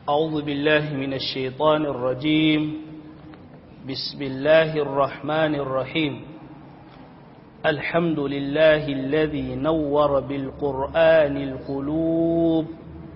أعوذ بالله من الشيطان الرجيم بسم الله الرحمن الرحيم الحمد لله الذي نور بالقرآن القلوب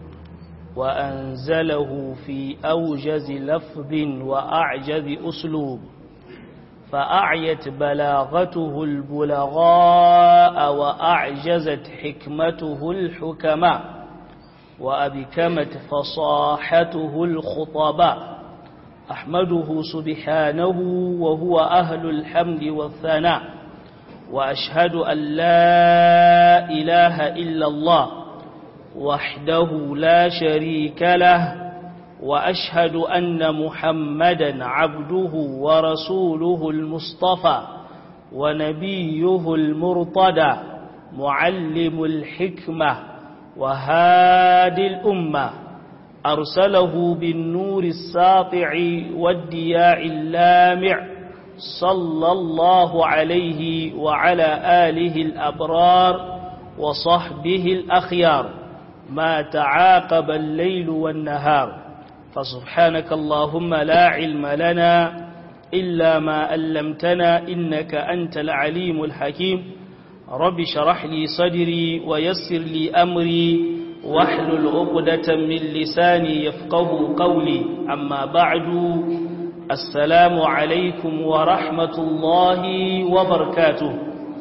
وأنزله في أوجز لفظ وأعجز أسلوب فأعيت بلاغته البلغاء وأعجزت حكمته الحكماء وأبكمت فصاحته الخطباء أحمده سبحانه وهو أهل الحمد والثناء وأشهد أن لا إله إلا الله وحده لا شريك له وأشهد أن محمدا عبده ورسوله المصطفى ونبيه المرتدى معلم الحكمة وهادي الأمة أرسله بالنور الساطع والدياع اللامع صلى الله عليه وعلى آله الأبرار وصحبه الأخيار ما تعاقب الليل والنهار فسبحانك اللهم لا علم لنا إلا ما علمتنا إنك أنت العليم الحكيم رب شرح لي صدري ويسر لي أمري واحلل عقدة من لساني يفقه قولي أما بعد السلام عليكم ورحمة الله وبركاته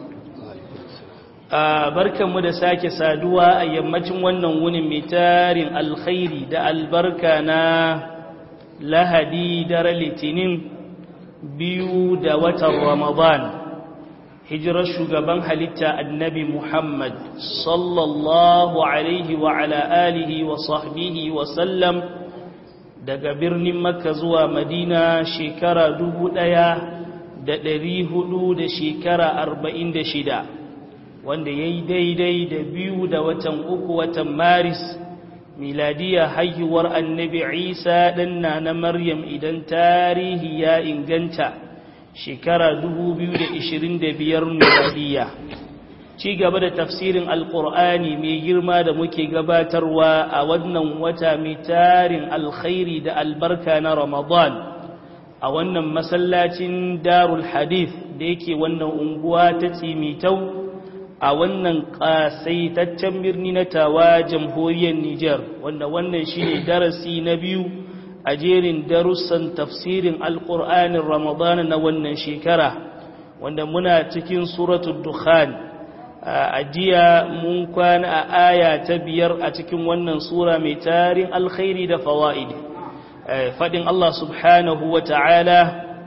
barkanmu da sake saduwa a yammacin wannan wunin mai tarin alkhairi da albarka na lahadi dare litinin biyu da watan ramadan hijirar shugaban halitta annabi muhammad sallallahu alaihi wa ala alihi wa sahbihi wa sallam daga birnin makka zuwa madina shekara dubu ɗaya da ɗari hudu da shekara arba'in da shida wanda ya yi daidai da biyu da watan uku watan maris miladiya haihuwar annabi isa ɗanna na maryam idan tarihi ya inganta shekara 2025 miladiya ci gaba da tafsirin alkur'ani mai girma da muke gabatarwa a wannan wata mai tarin alkhairi da albarka na ramadan a wannan masallacin darul hadith da yake wannan unguwa ta tsimitau a wannan ƙasaitaccen birni na tawa jamhuriyar Nijar wanda wannan shine darasi na biyu a jerin darussan tafsirin alƙur'anin ramadana na wannan shekara wanda muna cikin suratul dukhan a jiya mun kwana a aya ta biyar a cikin wannan sura mai tarin alkhairi da fawa'id faɗin Allah subhanahu wa ta'ala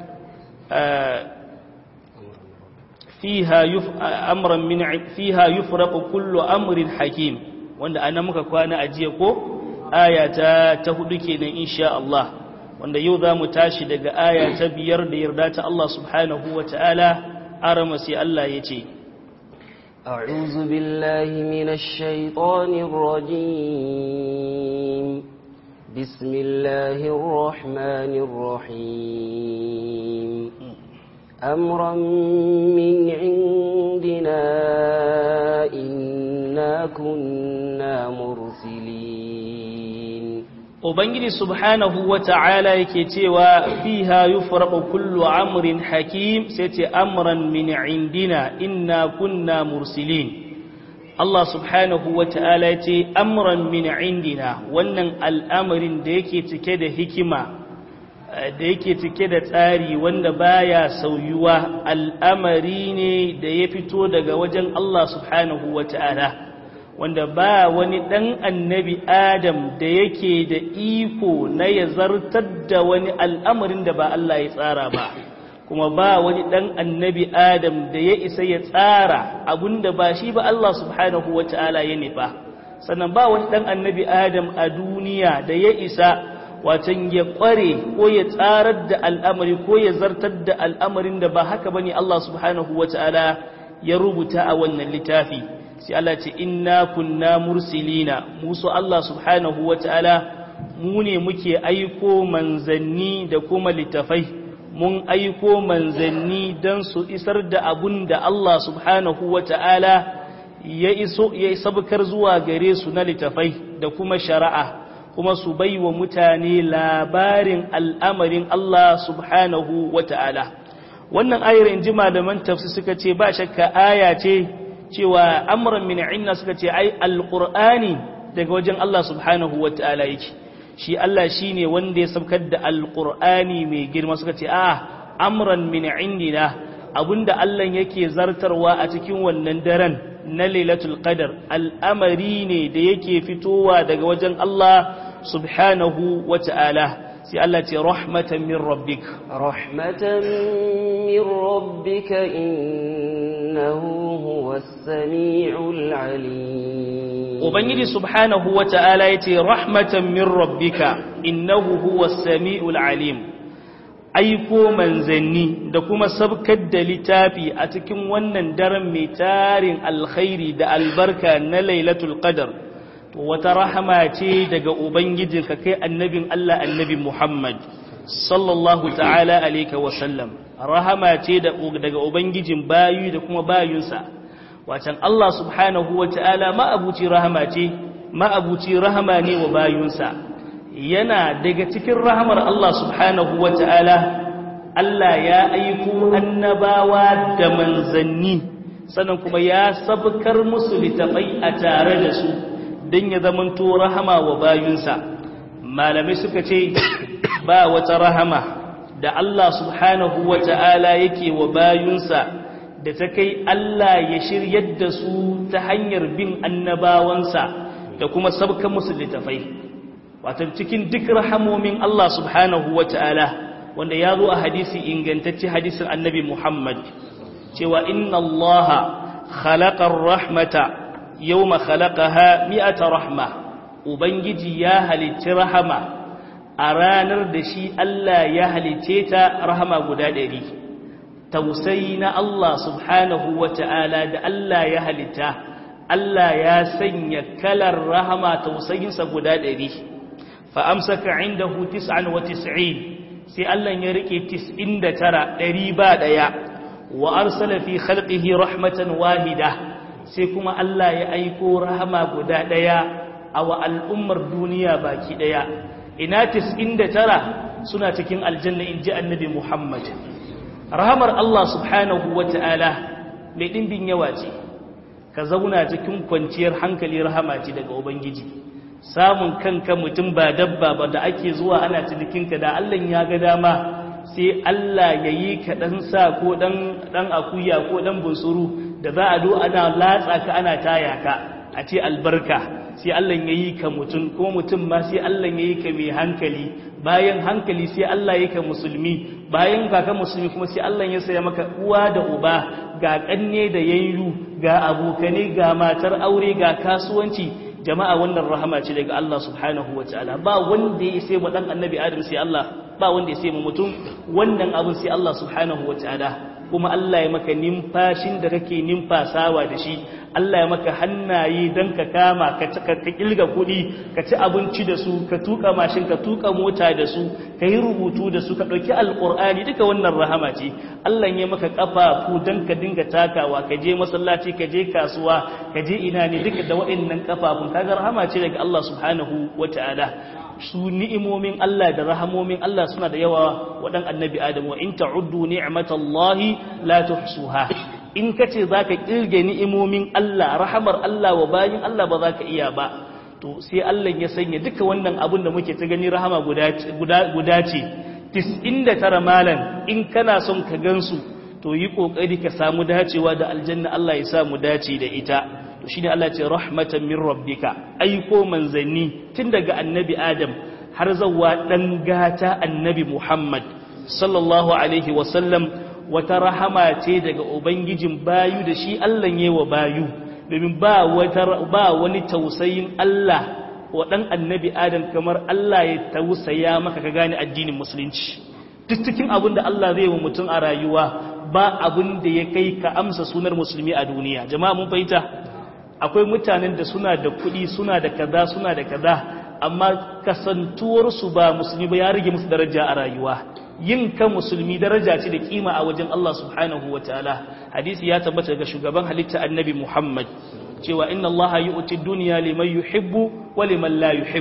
fiha yuf amran min fiha yufraqu kullu amrin hakim wanda ana muka kwana a jiya ko aya ta ta hudu kenan insha Allah wanda yau zamu tashi daga aya ta biyar da yarda ta Allah subhanahu wataala arama sai Allah yace أعوذ بالله من الشيطان الرجيم بسم الله الرحمن الرحيم أمرا من عندنا إنا كنا مرسلين Ubangiji subhanahu wa ta'ala yake cewa fiha yufraqu kullu amrin hakim sai ce amran min indina inna kunna mursilin Allah subhanahu wa ta'ala ya ce amran min indina wannan al'amarin da yake cike da hikima da yake cike da tsari wanda baya sauyuwa al'amari ne da ya fito daga wajen Allah subhanahu wa ta'ala wanda ba wani ɗan annabi Adam da yake da iko na ya zartar da wani al'amarin da ba Allah ya tsara ba kuma ba wani ɗan annabi Adam da ya isa ya tsara abinda ba shi ba Allah subhanahu wa ta'ala ya nufa sannan ba wani ɗan annabi Adam a duniya da ya isa watan ya kware ko ya tsarar da al'amari ko ya zartar da al'amarin da ba haka bane Allah subhanahu wata'ala ya rubuta a wannan littafi sai Allah ce inna kunna mursilina musu Allah subhanahu wata'ala mu ne muke aiko manzanni da kuma littafai mun aiko manzanni don su isar da abun da Allah subhanahu wata'ala ya iso ya sabkar zuwa gare su na littafai da kuma shari'a kuma su bai wa mutane labarin al'amarin Allah subhanahu wa ta'ala wannan ayar in ji malaman tafsi suka ce ba shakka aya ce cewa amuran min inna suka ce ai alƙur'ani daga wajen Allah subhanahu wa ta'ala yake shi Allah shi ne wanda ya sabkar da alƙur'ani mai girma suka ce a amuran min indina abinda Allah yake zartarwa a cikin wannan daren na lailatul qadar al'amari ne da yake fitowa daga wajen Allah subhanahu wa ta'ala sai Allah ce rahmatan min rabbik rahmatan min rabbika innahu huwas sami'ul alim ubangiji subhanahu wa ta'ala yace rahmatan min rabbika innahu huwas sami'ul alim aiko manzanni da kuma sabkar da littafi a cikin wannan daren mai tarin alkhairi da albarka na lailatul qadar to wata rahama ce daga ubangijinka kai annabin Allah annabi Muhammad sallallahu ta'ala alayka wa sallam rahama ce daga ubangijin bayu da kuma bayunsa wacan Allah subhanahu wa ta'ala ma'abuci rahama ce ma'abuci rahama ne wa bayunsa yana daga cikin rahamar Allah subhanahu wa ta'ala Allah ya aiko annabawa da manzanni sannan kuma ya sabkar musu littafai a tare da su don ya zamanto rahama wa bayunsa malamai suka ce ba wata rahama da Allah subhanahu wa ta'ala yake wa bayunsa da ta kai Allah ya shiryar da su ta hanyar bin annabawansa da kuma sabkan musu littafai wata cikin duk rahamomin Allah subhanahu wa ta'ala wanda ya zo a hadisi ingantacce hadisin annabi Muhammad cewa inna Allah khalaqar rahmata yawma khalaqaha mi'ata rahma ubangiji ya halicci rahama a ranar da shi Allah ya halicce ta rahama guda ɗari tausayi na Allah subhanahu wa ta'ala da Allah ya halitta Allah ya sanya kalar rahama tausayinsa guda ɗari fa'amsaka inda hu tis'an wa tis'in sai Allah ya riƙe tis'in da tara ɗari ba ɗaya wa arsala fi khalqihi rahmatan wahida sai kuma Allah ya aiko rahama guda ɗaya a wa al'ummar duniya baki ɗaya ina tis'in da tara suna cikin aljanna in ji annabi Muhammad rahamar Allah subhanahu wa ta'ala mai ɗimbin yawa ce ka zauna cikin kwanciyar hankali rahama ce daga Ubangiji samun kanka mutum ba dabba ba da ake zuwa ana cinikinka da Allah ya ga dama sai Allah ya yi ka ɗan sa ko ɗan akuya ko ɗan bunsuru da za a do ana latsa ka ana taya ka a ce albarka sai Allah ya yi ka mutum ko mutum ma sai Allah ya yi ka mai hankali bayan hankali sai Allah ya ka musulmi bayan kaka musulmi kuma sai Allah ya saya maka uwa da uba ga kanne da yayyu ga abokane ga matar aure ga kasuwanci jama'a wannan rahama ce daga Allah subhanahu wa ta'ala ba wanda ya sai mu dan annabi adam sai Allah ba wanda ya sai mu mutum wannan abin sai Allah subhanahu wa ta'ala kuma Allah ya maka nimfashin da kake nimfasawa da shi Allah ya maka hannaye don ka kama ka kilga kuɗi ka ci abinci da su ka tuka mashin ka tuka mota da su ka yi rubutu da su ka ɗauki alƙur'ani duka wannan rahama ce Allah ya maka ƙafafu don ka dinga takawa ka je masallaci ka je kasuwa ka je ina ne duka da waɗannan ƙafafun kaga rahama ce daga Allah subhanahu wata'ala su ni'imomin Allah da rahamomin Allah suna da yawa waɗan annabi Adam wa in ta'uddu ni'matallahi la tuhsuha in kace zaka kirge ni'imomin Allah rahamar Allah wa bayin Allah ba zaka iya ba to sai Allah ya sanya duka wannan abin da muke ta gani rahama guda guda guda ce 99 malan in kana son ka gansu to yi kokari ka samu dacewa da aljanna Allah ya sa mu dace da ita to shine Allah ce rahmatan min rabbika aiko manzanni tun daga annabi Adam har zawa dan gata annabi Muhammad sallallahu alaihi wasallam wata rahama ce daga ubangijin bayu da shi Allah ne wa bayu domin ba wata ba wani tausayin Allah wa dan annabi Adam kamar Allah ya tausaya maka ka gane addinin musulunci duk cikin abin da Allah zai wa mutum a rayuwa ba abin da ya kai ka amsa sunar musulmi a duniya jama'a mun fahimta akwai mutanen da suna da kuɗi suna da kaza suna da kaza amma kasantuwarsu ba musulmi ba ya rage musu daraja a rayuwa yin ka musulmi daraja ce da kima a wajen Allah subhanahu wa ta'ala hadisi ya tabbata daga shugaban halitta annabi Muhammad cewa inna Allah yu'ti dunya liman yuhibbu wa liman la yuhib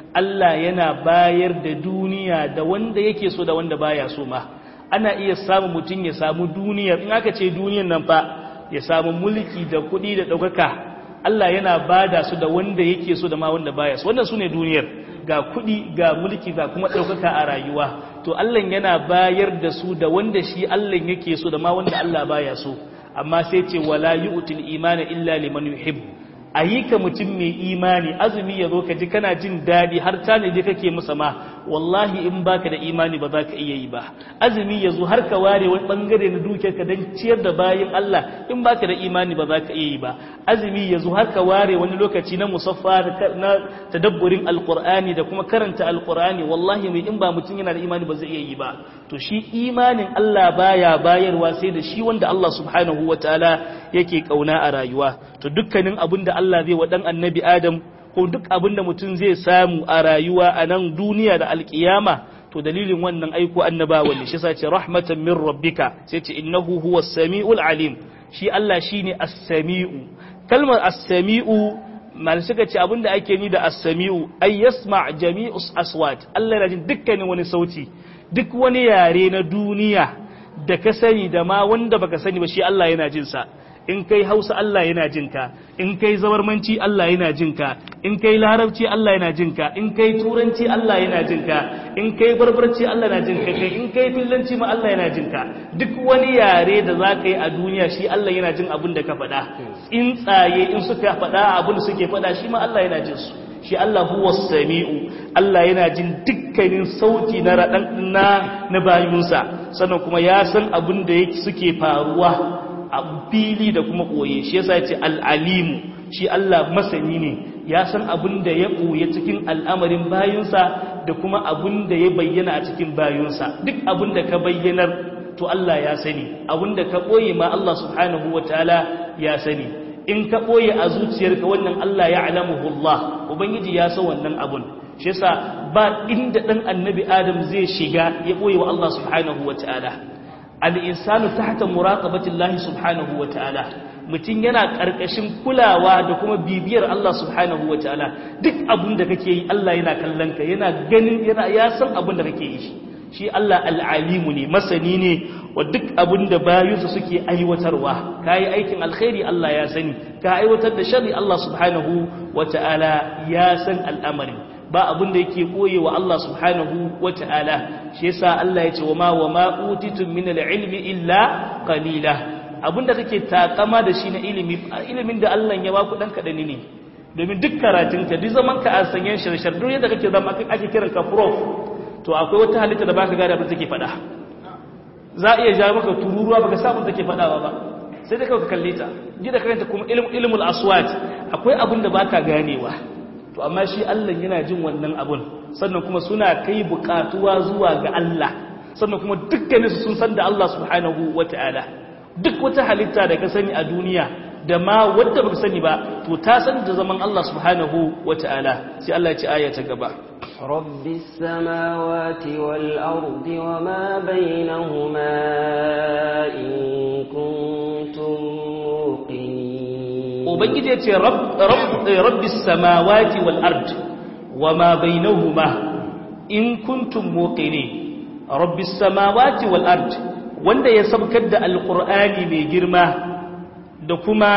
Allah yana bayar da duniya da wanda yake so da wanda baya so ma ana iya samu mutum ya samu duniyar in aka ce duniyar nan fa ya samu mulki da kuɗi da ɗaukaka Allah yana bada su da wanda yake so da ma wanda baya so wannan sune duniyar ga kuɗi ga mulki ga kuma ɗaukaka a rayuwa to Allah yana bayar da su da wanda shi Allah yake so da ma wanda Allah baya so amma sai ce wala yu'til imana illa liman yuhibbu a yi ka mutum mai imani azumi ya zo ka ji kana jin daɗi har tanadi kake musa ma wallahi in baka da imani ba za ka iya yi ba azumi ya zo har ka ware wani bangare na dukiyar ka don ciyar da bayan Allah in baka da imani ba za ka iya yi ba azumi ya zo har ka ware wani lokaci na musaffa na tadabburin alqur'ani da kuma karanta alqur'ani wallahi mai in ba mutum yana da imani ba zai iya yi ba to shi imanin Allah baya bayarwa sai da shi wanda Allah subhanahu wataala yake kauna a rayuwa to dukkanin abin da Allah zai wa dan annabi Adam ko duk abin da mutum zai samu a rayuwa a nan duniya da alkiyama to dalilin wannan aiko annabawa ne shi sa ce rahmatan min rabbika sai ce innahu huwas samiul alim shi Allah shine as-sami'u kalmar as-sami'u mal suka ce abinda ake ni da as-sami'u ay yasma' jami'us aswat Allah yana jin dukkanin wani sauti duk wani yare na duniya da ka sani da ma wanda baka sani ba shi Allah yana jin sa in kai hausa Allah yana jinka in kai zabarmanci Allah yana jinka in kai larabci Allah yana jinka in kai turanci Allah yana jinka in kai barbarci Allah yana jinka kai in kai fillanci ma Allah yana jinka duk wani yare da za ka yi a duniya shi Allah yana jin abin da ka faɗa in tsaye in suka faɗa abin da suke faɗa shi ma Allah yana jin su shi Allah huwa sami'u Allah yana jin dukkanin sauti na raɗan na na bayunsa sannan kuma ya san abin da suke faruwa a fili da kuma ɓoye shi yasa ya ce al'alimu shi Allah masani ne ya san abin da ya ɓoye cikin al'amarin bayunsa da kuma abin da ya bayyana a cikin bayunsa duk abin da ka bayyanar to Allah ya sani abin da ka ɓoye ma Allah subhanahu wa ta'ala ya sani in ka ɓoye a zuciyarka wannan Allah ya alamuhullah ubangiji ya san wannan abun shi yasa ba inda ɗan annabi adam zai shiga ya ɓoye wa Allah subhanahu wa ta'ala al'insanu ta hata muraƙabatin lahi subhanahu wa ta'ala mutum yana ƙarƙashin kulawa da kuma bibiyar Allah subhanahu wa ta'ala duk abin da kake yi Allah yana kallon ka yana ganin yana ya san abin da kake yi shi Allah al'alimu ne masani ne wa duk abin da bayinsa suke aiwatarwa ka yi aikin alkhairi Allah ya sani ka aiwatar da shari Allah subhanahu wa ta'ala ya san al'amarin ba abin da yake koye wa Allah subhanahu wa ta'ala shi yasa Allah ya ce wa ma wa ma utitum min al-ilmi illa qalila abin da kake takama da shi na ilimi ilimin da Allah ya ba ku dan kadani ne domin duk karatun ka duk zaman ka a sanyen shirshar duk yadda kake zama ake kiran ka prof to akwai wata halitta da baka gada abin take faɗa za a iya ja maka tururuwa baka samu take faɗawa ba sai dai kawai ka kalle ta ji da karanta kuma ilmul aswat akwai abin da baka ganewa to amma shi Allah yana jin wannan abun sannan kuma suna kai bukatuwa zuwa ga Allah sannan kuma dukkaninsu sun san da Allah subhanahu wata'ala duk wata halitta da ka sani a duniya da ma wadda baka sani ba to ta san da zaman Allah subhanahu wata'ala sai Allah ya ci aya ta gaba رب السماوات والأرض وما بينهما إن كنتم موقنين ubangiji ya ce rabbis samawati wal ard wa ma bainahuma in kuntum muqinin rabbis samawati wal ard wanda ya sabkar da alqur'ani mai girma da kuma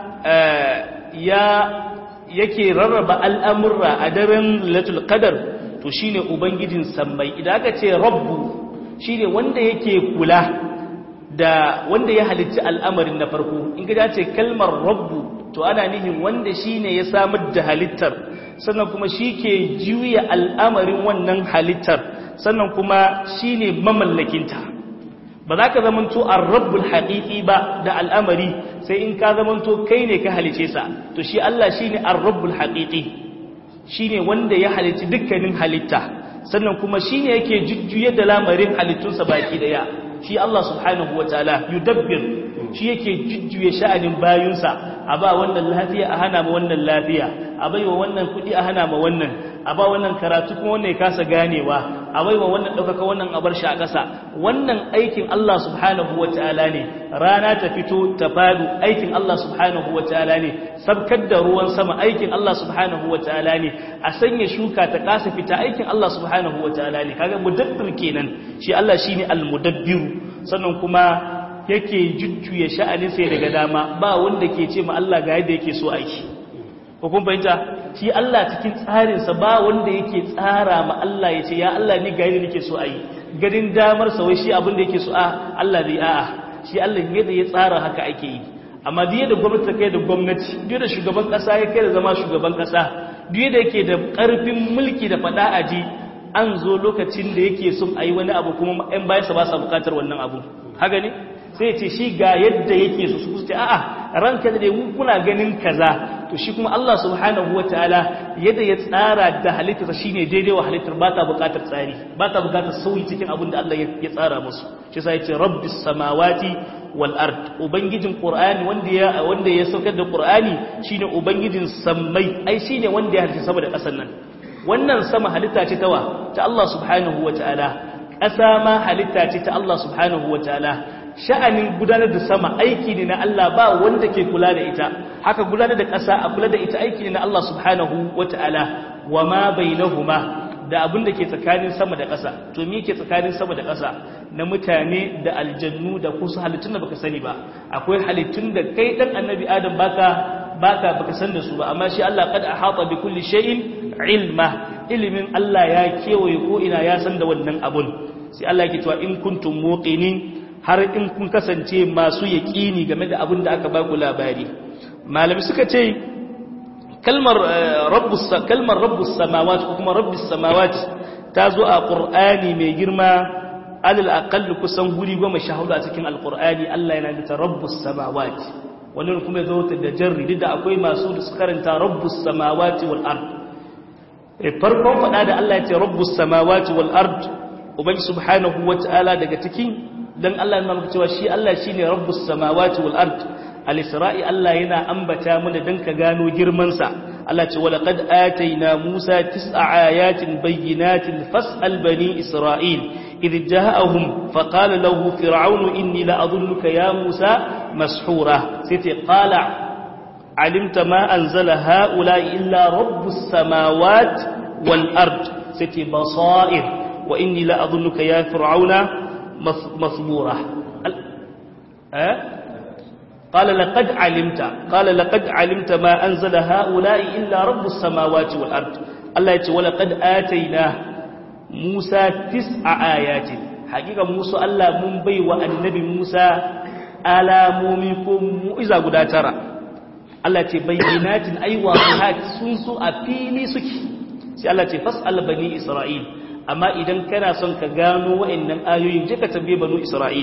ya yake rarraba al'amurra a daren latul qadar to shine ubangijin sammai idan aka ce rabbu shine wanda yake kula da wanda ya halicci al'amarin na farko in ga ce kalmar rabbu to ana nihin wanda shine ya samar da halittar sannan kuma shi ke juya al'amarin wannan halittar sannan kuma shine mamallakinta ba za ka zamanto a rabbul haƙiƙi ba da al'amari sai in ka zamanto kai ne ka halice sa to shi Allah shine a rabbul haƙiƙi shine wanda ya halici dukkanin halitta sannan kuma shine yake jujjuye da lamarin halittunsa baki daya shi Allah subhanahu wa ta'ala yudabbir shi yake jujjuye sha'anin bayunsa a ba wannan lafiya a hana ma wannan lafiya a bai wa wannan kudi a hana ma wannan a ba wannan karatu kuma wannan ya kasa ganewa a baiwa wannan ɗaukaka wannan a bar shi a ƙasa wannan aikin Allah subhanahu wa ta'ala ne rana ta fito ta fadu aikin Allah subhanahu wa ta'ala ne sabkar da ruwan sama aikin Allah subhanahu wa ta'ala ne a sanya shuka ta kasa fita aikin Allah subhanahu wa ta'ala ne kaga mudabbir kenan shi Allah shine al-mudabbiru sannan kuma yake jujjuya sha'anin sai daga dama ba wanda ke ce ma Allah ga yadda yake so aiki ko kun fahimta shi Allah cikin tsarinsa ba wanda yake tsara ma Allah ya ce ya Allah ni ga yadda nake so ayi garin damar sa wai shi abin da yake so a Allah zai a'a shi Allah yadda ya tsara haka ake yi amma duk da gwamnati ta kai da gwamnati duk da shugaban kasa ya kai da zama shugaban kasa duk da yake da karfin mulki da fada aji an zo lokacin da yake son ayi wani abu kuma ƴan bayansa ba sa bukatar wannan abu haka ne sai ce shi ga yadda yake su su ce a'a ranka da mu kuna ganin kaza to shi kuma Allah subhanahu wataala yadda ya tsara da halittarsa shine daidai wa halittar ba ta bukatar tsari ba ta bukatar sauyi cikin abin da Allah ya tsara musu shi sai ce rabbis samawati wal ard ubangijin qur'ani wanda ya wanda ya saukar da qur'ani shine ubangijin sammai ai shine wanda ya halitta sama da ƙasar nan wannan sama halitta ce tawa ta Allah subhanahu wataala ƙasa ma halitta ce ta Allah subhanahu wataala sha'anin gudanar da sama aiki ne na Allah ba wanda ke kula da ita haka gudanar da ƙasa a kula da ita aiki ne na Allah subhanahu wata'ala wa ma bainahuma da abin da ke tsakanin sama da ƙasa to me ke tsakanin sama da ƙasa na mutane da aljannu da kusa halittun da baka sani ba akwai halittun da kai dan annabi adam baka baka baka san da su ba amma shi Allah qad ahata bi kulli shay'in ilma ilimin Allah ya kewaye ko ina ya san da wannan abun sai Allah yake cewa in kuntum muqinin har in kun kasance masu yaƙini game da abin da aka ba ku labari malami suka ce kalmar rabbus kalmar rabbus samawati ko kuma rabbis samawati ta zo a qur'ani mai girma alal aqall kusan guri goma sha hudu a cikin alqur'ani Allah yana da rabbus samawati wannan kuma zo ta da jarri da akwai masu da su karanta rabbus samawati wal ard farkon fada da Allah ya ce rabbus samawati wal ard ubangi subhanahu wataala daga cikin dan Allah yana maka cewa shi Allah shine rabbus samawati wal ard al-isra'i Allah yana ambata mana dan ka gano girman sa Allah ce wala qad ataina Musa tis'a ayatin bayyinatin fas'al bani Isra'il idh ja'ahum faqala lahu fir'aunu inni la adhunnuka ya Musa mashura sai ce qala alimta ma anzala haula illa rabbus samawati wal ard sai ce basair wa inni la adhunnuka ya fir'auna مثبورة أه؟ قال لقد علمت قال لقد علمت ما أنزل هؤلاء إلا رب السماوات والأرض الله يقول ولقد آتينا موسى تسع آيات حقيقة موسى الله منبي والنبي موسى alamomi mu'iza guda tara Allah ce bayyinatin ai waqihat sun su a fili suke sai Allah ce fas'al bani isra'il amma idan kana son ka gano wa'annan ayoyin je ka tambaye banu isra'il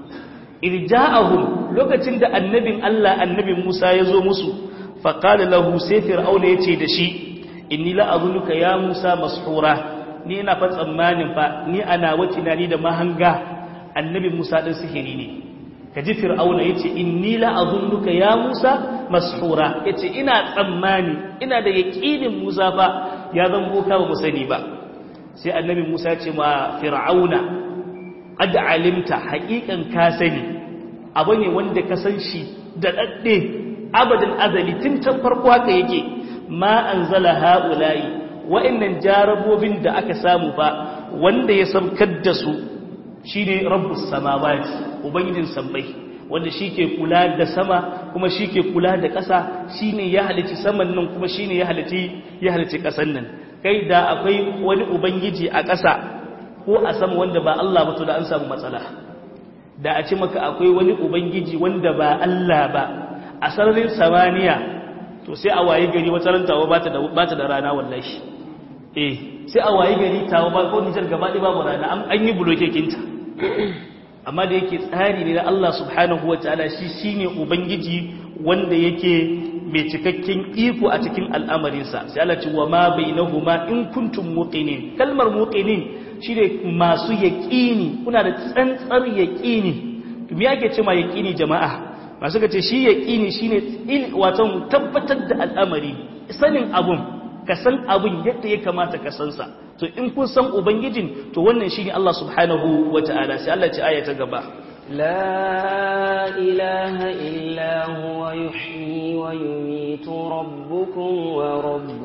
irja'ahum lokacin da annabin Allah annabi Musa ya zo musu fa qala lahu sai fir'auna yace da shi inni la azunnuka ya Musa mashura ni ina fa tsammanin fa ni ana wace na ni da mahanga annabi Musa din sihiri ne kaji fir'auna yace inni la azunnuka ya Musa mashura yace ina tsammani ina da yaqinin Musa fa ya zan boka ba mu sani ba sai annabi Musa ce ma fir'auna qad alimta haqiqan ka sani abu ne wanda ka san shi da dadde abadan azali tun can farko haka yake ma anzala haula'i wa'annan jarabobin da aka samu fa wanda ya samkar da su shine rabbus samawati ubangijin sammai wanda shike kula da sama kuma shike kula da ƙasa shine ya halici saman nan kuma shine ya halici ya halici ƙasan nan kai da akwai wani ubangiji a ƙasa ko a sama wanda ba Allah ba to da an samu matsala da a ce maka akwai wani ubangiji wanda ba Allah ba a sararin samaniya to sai a waye gari wata rantawa ba ta da ba ta da rana wallahi eh sai a waye gari tawa ba ko nijar gaba ɗaya babu rana an yi buloke kinta amma da yake tsari ne na Allah subhanahu wataala shi shine ubangiji wanda yake mai cikakken iko a cikin al'amarinsa sai Allah ce wa ma bainahuma in kuntum muqinin kalmar muqinin shine masu yaqini kuna da tsantsar yaqini to me yake cewa yaqini jama'a masu kace shi yaqini shine il wato tabbatar da al'amari sanin abun ka san abin yadda ya kamata ka san sa to in kun san ubangijin to wannan shine Allah subhanahu wata'ala sai Allah ya ce aya ta gaba لا إله إلا هو يحيي ويميت ربكم ورب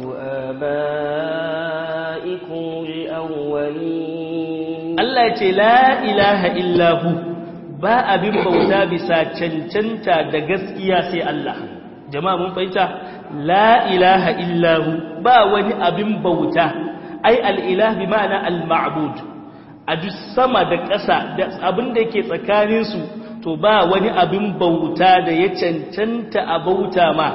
آبائكم الأولين Allah ya ce la ilaha illahu ba abin bauta bisa cancanta da gaskiya sai Allah jama'a mun fahimta la ilaha illahu ba wani abin bauta ai al-ilah bi ma'ana al-ma'bud a duk sama da ƙasa da abin da yake tsakaninsu to ba wani abin bauta da ya cancanta a bauta ma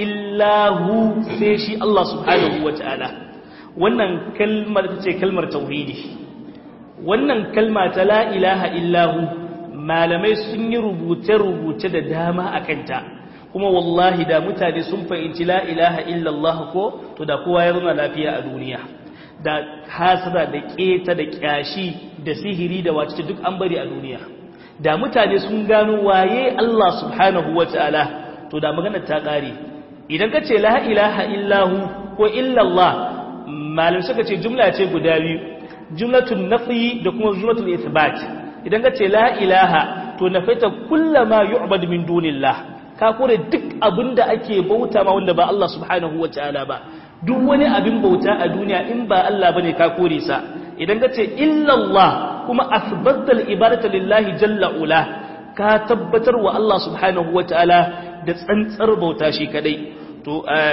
illahu sai shi Allah subhanahu wa ta'ala wannan kalmar ta ce kalmar tauhidi wannan kalma ta la ilaha illahu malamai sun yi rubuce-rubuce da dama a kanta kuma wallahi da mutane sun fahimci la ilaha illallah ko to da kowa ya zama lafiya a duniya da hasada da keta da kyashi da sihiri da wace duk an bari a duniya da mutane sun gano waye Allah subhanahu wataala to da magana ta kare idan ka ce la ilaha illahu ko illallah malam suka ce jumla ce guda biyu jumlatun nafi da kuma jumlatul ithbat idan ka ce la ilaha to nafaita kullama yu'bad min dunillah ka kore duk abinda ake bauta ma wanda ba Allah subhanahu wataala ba duk wani abin bauta a duniya in ba Allah bane ka kore sa idan ka ce illallah kuma asbatal ibadata lillahi jalla ula ka tabbatar wa Allah subhanahu wataala da tsantsar bauta shi kadai to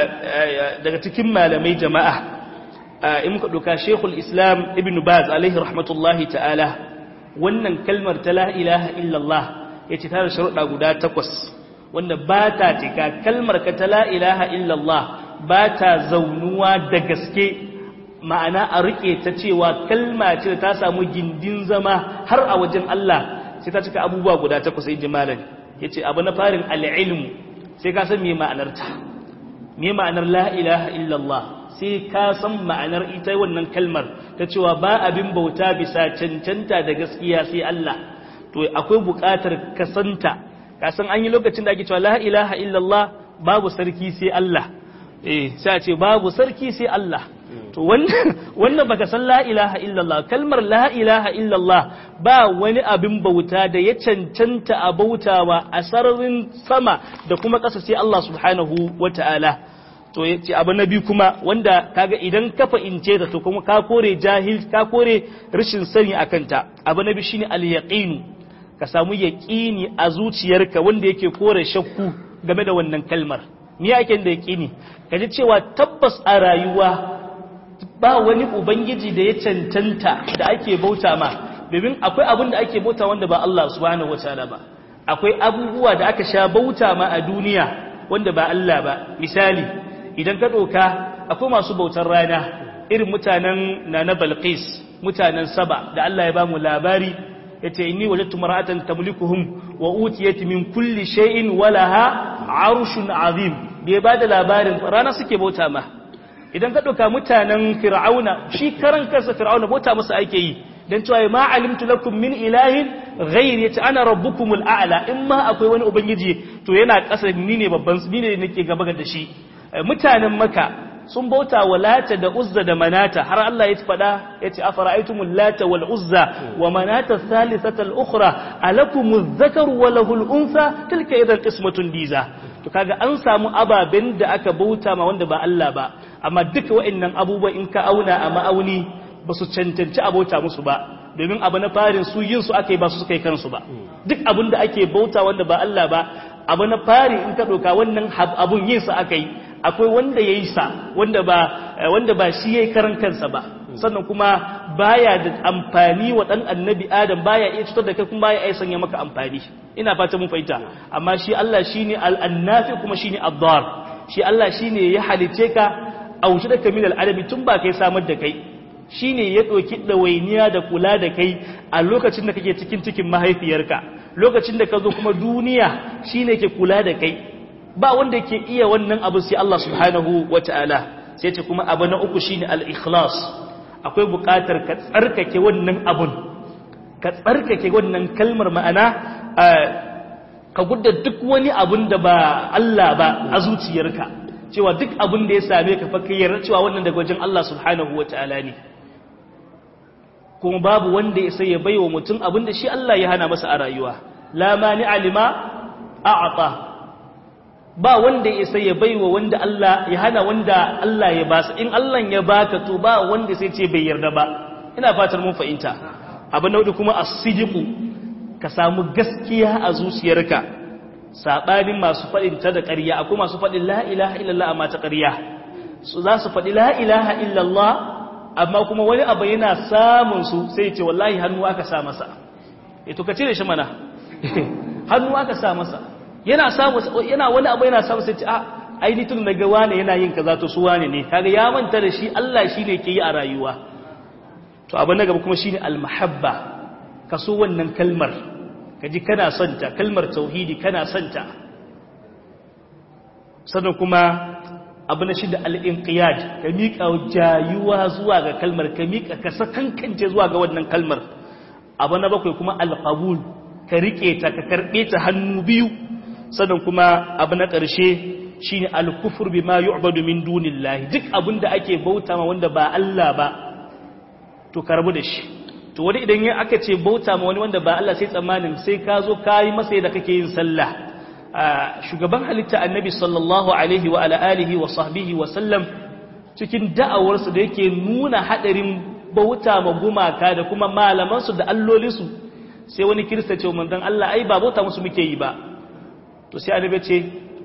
daga cikin malamai jama'a in muka doka Sheikhul Islam Ibn Baz alaihi rahmatullahi ta'ala wannan kalmar ta la ilaha illallah yace ta da sharuɗa guda takwas wanda ba ta cika kalmar ka ta la ilaha illallah ba ta zaunuwa da gaske ma'ana a rike ta cewa kalma ce da ta samu gindin zama har a wajen Allah sai ta cika abubuwa guda takwas sai jimalan yace abu na farin al-ilm sai ka san me ma'anar ta me ma'anar la ilaha illallah sai ka san ma'anar ita wannan kalmar ta cewa ba abin bauta bisa cancanta da gaskiya sai Allah to akwai buƙatar kasanta ka san an yi lokacin da ake cewa la ilaha illallah babu sarki sai Allah eh sai a ce babu sarki sai Allah to wannan wannan baka san la ilaha illallah kalmar la ilaha illallah ba wani abin bauta da ya cancanta a bautawa a sararin sama da kuma ƙasa sai Allah subhanahu wata'ala to yace abu na biyu kuma wanda kaga idan ka fa'ince ta to kuma ka kore jahil ka kore rashin sani akan ta abu na biyu shine al-yaqin ka samu yaqini a zuciyarka wanda yake kore shakku game da wannan kalmar me yake da yaqini kaji cewa tabbas a rayuwa ba wani ubangiji da ya cancanta da ake bauta ma domin akwai abin da ake bauta wanda ba Allah subhanahu wataala ba akwai abubuwa da aka sha bauta ma a duniya wanda ba Allah ba misali idan ka doka akwai masu bautar rana irin mutanen na na Balqis mutanen Saba da Allah ya ba mu labari yace inni wajadtu mar'atan tamlikuhum wa utiyat min kulli shay'in walaha 'arshun 'azim bai ba da labarin rana suke bauta ma idan ka ɗauka mutanen fir'auna shi karan kansa fir'auna bauta masa ake yi don cewa ma alimtu lakum min ilahin ghair yace ana rabbukumul a'la in ma akwai wani ubangiji to yana ƙasa ni ne babban ni ne nake gaba da shi mutanen maka sun bauta wa lata da uzza da manata har Allah ya faɗa yace afara'aytumul lata wal uzza wa manata thalithata al ukhra alakumuz zakaru wa lahul unsa tilka idan qismatun diza to kaga an samu ababen da aka bauta ma wanda ba Allah ba amma duka wa'annan abubuwa in ka auna a ma'auni ba su cancanci abota musu ba domin abu na farin su yin su aka yi ba su suka yi kansu ba duk abin da ake bauta wanda ba Allah ba abu na fari in ka ɗauka wannan abun yin sa aka yi akwai wanda ya yi sa wanda ba wanda ba shi ya yi karan kansa ba sannan kuma baya da amfani wa ɗan annabi adam baya iya cutar da kai kuma baya iya sanya maka amfani ina fata mun fahimta amma shi Allah shine al-annafi kuma shine ad-dar shi Allah shine ya halice ka aushi da kamil al-adabi tun ba kai samar da kai shine ya ɗauki ɗawainiya da kula da kai a lokacin da kake cikin cikin mahaifiyarka lokacin da ka zo kuma duniya shine ke kula da kai ba wanda ke iya wannan abu sai Allah subhanahu wata'ala sai ce kuma abu na uku shine al-ikhlas akwai buƙatar ka tsarkake wannan abun ka tsarkake wannan kalmar ma'ana ka gudda duk wani abun da ba Allah ba a zuciyarka cewa duk abin da ya same ka fa kai yarda cewa wannan daga wajen Allah subhanahu wataala ne kuma babu wanda ya sai ya baiwa mutum abin da shi Allah ya hana masa a rayuwa la mani alima a'ata ba wanda ya sai ya baiwa wanda Allah ya hana wanda Allah ya basa in Allah ya baka to ba wanda sai ce bai yarda ba ina fatar mun fahimta abu na kuma as-sidiqu ka samu gaskiya a zuciyarka sabanin masu fadin ta da ƙarya akwai masu fadin la ilaha illallah amma ta ƙarya su za su fadi la ilaha illallah amma kuma wani abu yana samun su sai ce wallahi hannu aka sa masa eh to ka cire shi mana hannu aka sa masa yana samu yana wani abu yana samu sai ce a ai ni tun daga wane yana yin kaza to su wane ne kaga ya manta da shi Allah shine ke yi a rayuwa to abin na gaba kuma shine almahabba ka so wannan kalmar kaji kana son ta kalmar tauhidi kana son ta sannan kuma abu na shida al-inqiyad ka miƙa jayuwa zuwa ga kalmar ka miƙa ka sakankance zuwa ga wannan kalmar abu na bakwai kuma al-qabul ka rike ta ka karbe ta hannu biyu sannan kuma abu na ƙarshe shine al-kufr bima yu'badu min dunillahi duk abinda ake bauta ma wanda ba Allah ba to karbu da shi to wani idan ya aka ce bauta ma wani wanda ba Allah sai tsammanin sai ka zo ka yi masa yadda kake yin sallah shugaban halitta annabi sallallahu alaihi wa ala alihi wa sahbihi wa sallam cikin da'awarsa da yake nuna hadarin bauta ma gumaka da kuma malamansu da allolinsu sai wani kirista ce manzon Allah ai ba bauta musu muke yi ba to sai annabi ce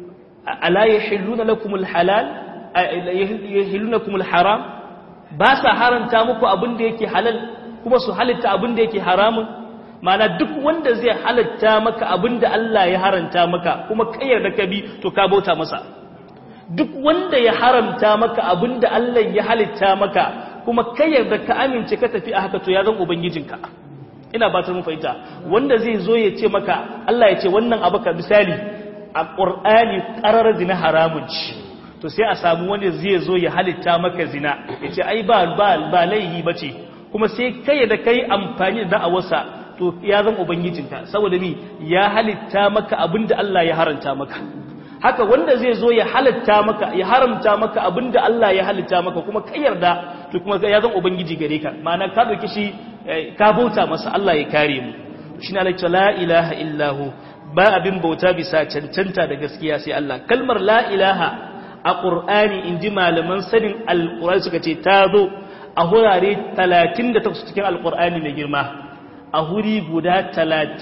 ala yahilluna lakumul halal yahilluna lakumul haram ba sa haranta muku abin da yake halal kuma su halitta abin da yake haramun mana duk wanda zai halatta maka abin da Allah ya haranta maka kuma kayar da ka bi to ka bauta masa duk wanda ya haramta maka abin da Allah ya halitta maka kuma kayar da ka amince ka tafi a haka to ya zan ubangijinka ina ba ta mun fahimta wanda zai zo ya ce maka Allah ya ce wannan abu ka misali a Qur'ani qarar zina haramun ci to sai a samu wanda zai zo ya halitta maka zina ya ce ai ba ba ba laihi bace kuma sai kai da kai amfani da da'awarsa to ya zan ubangijinka saboda mi ya halitta maka abinda Allah ya haranta maka haka wanda zai zo ya halitta maka ya haramta maka abinda Allah ya halitta maka kuma kai yarda to kuma ya zan ubangiji gare ka ma'ana ka dauki shi ka bauta masa Allah ya kare mu shi na la ilaha illahu ba abin bauta bisa cancanta da gaskiya sai Allah kalmar la ilaha a ƙur'ani in ji malaman sanin alƙur'ani suka ce ta zo a hurare 38 cikin alƙur'ani mai girma a huri guda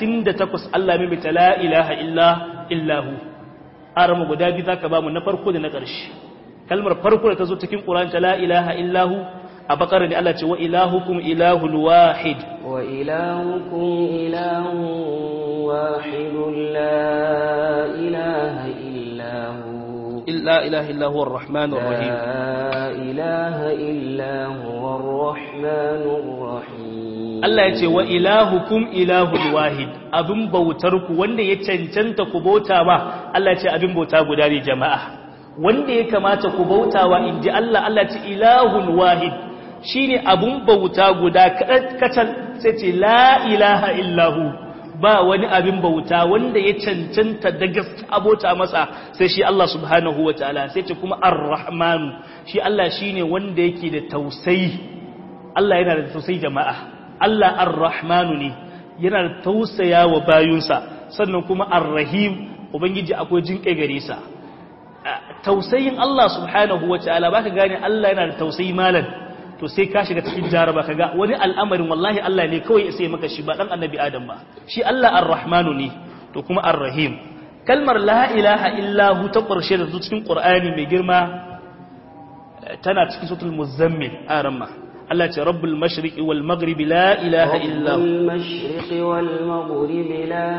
38 Allah mai ta la ilaha illa illahu arama guda biyu zaka ba mu na farko da na ƙarshe kalmar farko da ta zo cikin ƙur'ani ta la ilaha illahu a bakar ne Allah ce wa ilahukum ilahun wahid wa ilahukum ilahun wahidun la ilaha illahu لا إله إلا هو الرحمن الرحيم لا إله إلا هو الرحمن الرحيم Allah ya ce wa ilahukum ilahun wahid abin bautarku wanda ya cancanta ku bauta ba Allah ya ce abin bauta guda ne jama'a wanda ya kamata ku bauta wa inji Allah Allah ya ce ilahun wahid shine abin bauta guda kacal sai ce la ilaha illahu ba wani abin bauta wanda ya cancanta da gaske abota masa sai shi Allah subhanahu wa ta'ala sai ce kuma ar-rahmanu shi Allah shine wanda yake da tausayi Allah yana da tausayi jama'a Allah ar-rahmanu ne yana da tausaya wa bayunsa sannan kuma ar-rahim ubangiji akwai jinkai gare sa tausayin Allah subhanahu wa ta'ala baka gane Allah yana da tausayi malam to sai ka shiga cikin jaraba kaga wani al'amarin wallahi Allah ne kawai sai maka shi ba dan annabi Adam ba shi Allah ar-Rahmanu ne to kuma ar-Rahim kalmar la ilaha illa hu ta ƙarshe da cikin Qur'ani mai girma tana cikin suratul muzammil aramma Allah ce rabbul mashriqi wal maghribi la ilaha illa hu rabbul mashriqi wal maghribi la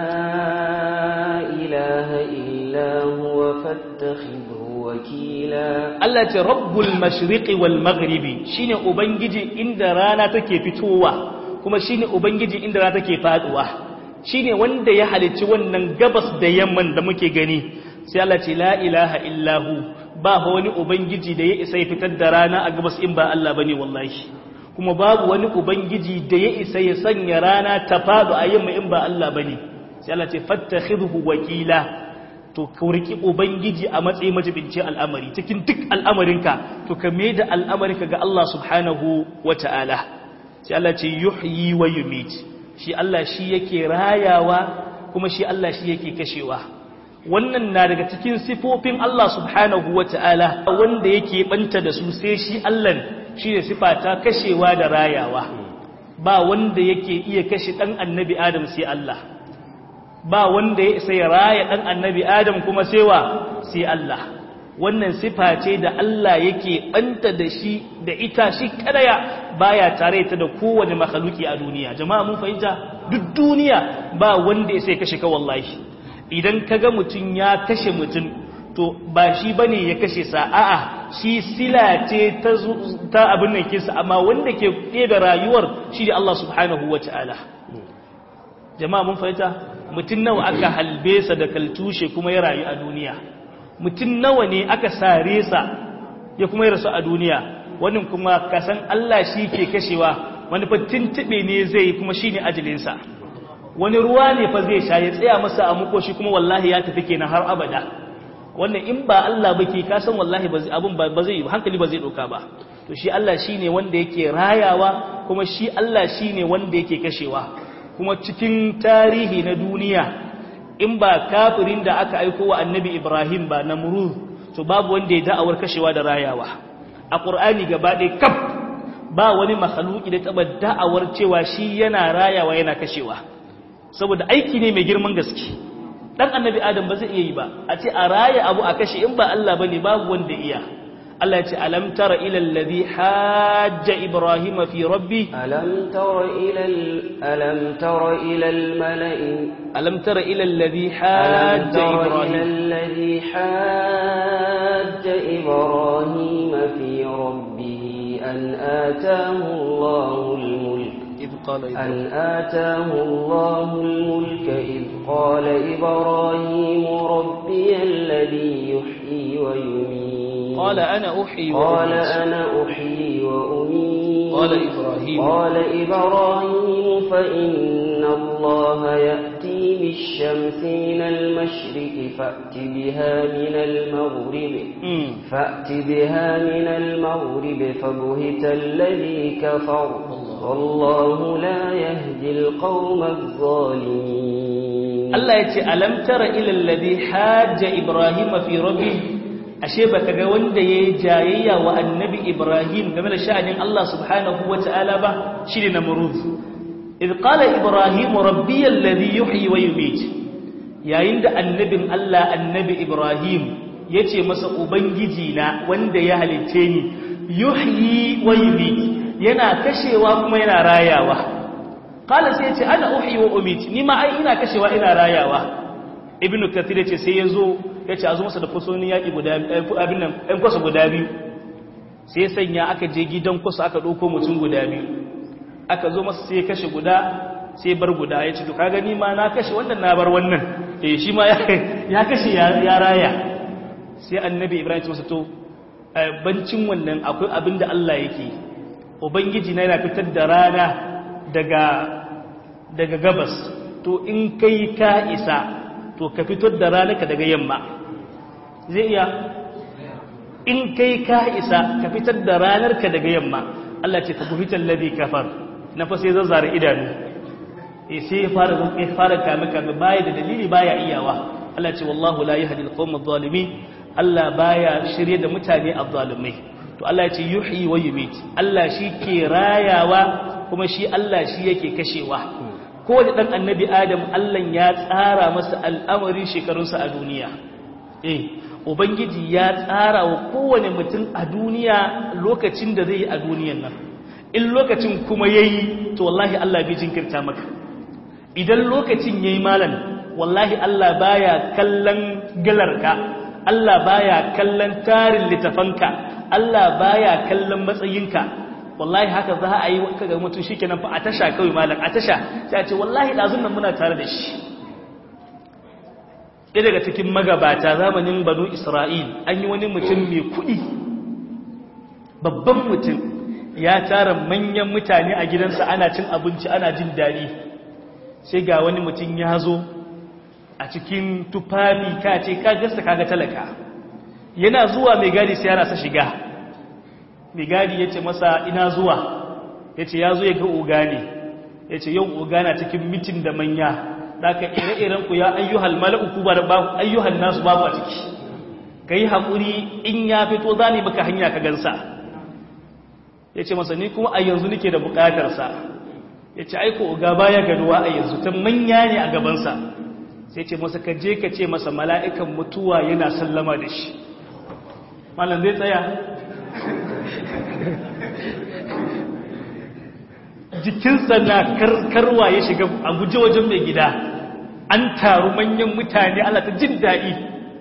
ilaha illa huwa fattakhidhu wakila Allah ce rabbul mashriqi wal maghribi shine ubangiji inda rana take fitowa kuma shine ubangiji inda rana take faduwa shine wanda ya halicci wannan gabas da yamman da muke gani sai Allah ce la ilaha illahu ba wani ubangiji da ya isa ya fitar da rana a gabas in ba Allah bane wallahi kuma babu wani ubangiji da ya isa ya sanya rana ta fadu a yamma in ba Allah bane sai Allah ce fattakhidhu wakila to ka riki ubangiji a matsayin majibincin al'amari cikin duk al'amarinka to ka mai da al'amarinka ga Allah subhanahu wata'ala sai Allah ce yuhyi wa yumit shi Allah shi yake rayawa kuma shi Allah shi yake kashewa wannan na daga cikin sifofin Allah subhanahu wata'ala wanda yake banta da su sai shi Allah shi ne sifa ta kashewa da rayawa ba wanda yake iya kashe dan annabi Adam sai Allah ba wanda ya isa ya raya ɗan annabi adam kuma sewa sai Allah wannan sifa ce da Allah yake ɓanta da shi da ita shi kadaya baya tare ta da kowane makhluki a duniya jama'a mun fahimta duk duniya ba wanda ya sai kashe ka wallahi idan kaga mutum ya kashe mutum to ba shi bane ya kashe sa a'a shi sila ce ta ta abin nan kinsa amma wanda ke ɗebe rayuwar shi da Allah subhanahu wataala jama'a mun fahimta mutum nawa aka halbe sa da kaltushe kuma ya rayu a duniya mutum nawa ne aka sare sa ya kuma ya rasu a duniya wannan kuma kasan Allah shi ke kashewa wani fa tuntube ne zai kuma shine ajalinsa wani ruwa ne fa zai sha ya tsaya masa a mukoshi kuma wallahi ya tafi kenan har abada wannan in ba Allah ba ke kasan wallahi ba abun ba zai hankali ba zai doka ba to shi Allah shine wanda yake rayawa kuma shi Allah shine wanda yake kashewa kuma cikin tarihi na duniya in ba kafirin da aka aiko wa annabi Ibrahim ba na muru to babu wanda ya da'awar kashewa da rayawa a ƙur'ani gaba ɗaya kaf ba wani makhaluki da taɓa da'awar cewa shi yana rayawa yana kashewa saboda aiki ne mai girman gaske ɗan annabi adam ba zai iya yi ba a ce a raya abu a kashe in ba Allah ba ne babu wanda iya Allah ce alam tara ila alladhi hajja ibrahima fi rabbi alam tara ila alam tara ila al mala'i alam tara ila alladhi hajja ibrahim alladhi hajja ibrahima fi rabbih an ataahu Allahu al mulk إذ قال أن آتاه الله الملك إذ قال إبراهيم ربي الذي يحيي ويميت قال أنا أحيي قال وأميت أنا أحيي وأميت قال إبراهيم قال إبراهيم فإن الله يأتي بالشمس من المشرق فأت بها من المغرب مم. فأت بها من المغرب فبهت الذي كفر والله لا يهدي القوم الظالمين Allah ya ce alam tara ila alladhi hajja ibrahim fi rabbi ashe baka ga wanda yayi jayayya wa annabi ibrahim game da sha'anin Allah subhanahu wata'ala ba shine namrud idh qala ibrahim rabbi alladhi yuhyi wa yumiit yayin da annabin Allah annabi ibrahim yace masa ubangiji na wanda ya halicce ni yuhyi wa yumiit yana kashewa kuma yana rayawa kala sai ce ana uhi wa umit ni ma ai ina kashewa ina rayawa ibnu kathir yace sai yazo yace azu masa da fusoni yaki guda abin nan ɗan kwasa guda biyu sai ya sanya aka je gidan kwasa aka ɗauko mutum guda biyu aka zo masa sai ya kashe guda sai bar guda ya ce to kaga ni ma na kashe wannan na bar wannan eh shi ma ya kashe ya raya sai annabi ibrahim ya ce masa to bancin wannan akwai abin da Allah yake ubangiji na yana fitar da rana daga daga gabas to in kai ka isa to ka fitar da ranarka daga yamma zai iya in kai ka isa ka fitar da ranarka daga yamma Allah ce ka buhitar ladhi kafar na fa sai zazzara idanu eh sai ya fara ya fara kame kame baya da dalili baya iyawa Allah ce wallahu la yahdi al-qawm adh-dhalimin Allah baya shirye da mutane adh-dhalimai to Allah ya ce yuhyi wa yumit Allah shi ke rayawa kuma shi Allah shi yake kashewa ko da dan annabi Adam Allah ya tsara masa al'amarin shekarunsa a duniya eh ubangiji ya tsara wa kowane mutum a duniya lokacin da zai yi a duniyan nan in lokacin kuma yayi to wallahi Allah bai jinkirta maka idan lokacin yayi malam wallahi Allah baya kallon galarka Allah baya kallon tarin littafanka Allah baya kallon matsayinka wallahi haka za a yi kaga mutum shikenan fa a tasha kawai malam a tasha sai a ce wallahi dazun nan muna tare da shi ɗaya daga cikin magabata zamanin banu Isra'il an yi wani mutum mai kuɗi babban mutum ya tara manyan mutane a gidansa ana cin abinci ana jin daɗi sai ga wani mutum ya zo a cikin tufafi ka ce ka gasta kaga talaka yana zuwa mai gadi sai yana sa shiga mai gadi ya ce masa ina zuwa ya ce ya zo ya ga oga ne ya ce yau oga na cikin mitin da manya daga ire-iren ku ya ayyuhal mala'uku ba da ayyuhal nasu babu a ciki ka yi haƙuri in ya fito za ne maka hanya ka gansa ya ce masa ni kuma a yanzu nake da buƙatarsa ya ce aiko oga baya ganuwa a yanzu ta manya ne a gabansa sai ce masa ka je ka ce masa mala'ikan mutuwa yana sallama da shi malam zai tsaya jikinsa na karkarwa ya shiga a guje wajen mai gida an taru manyan mutane Allah ta jin daɗi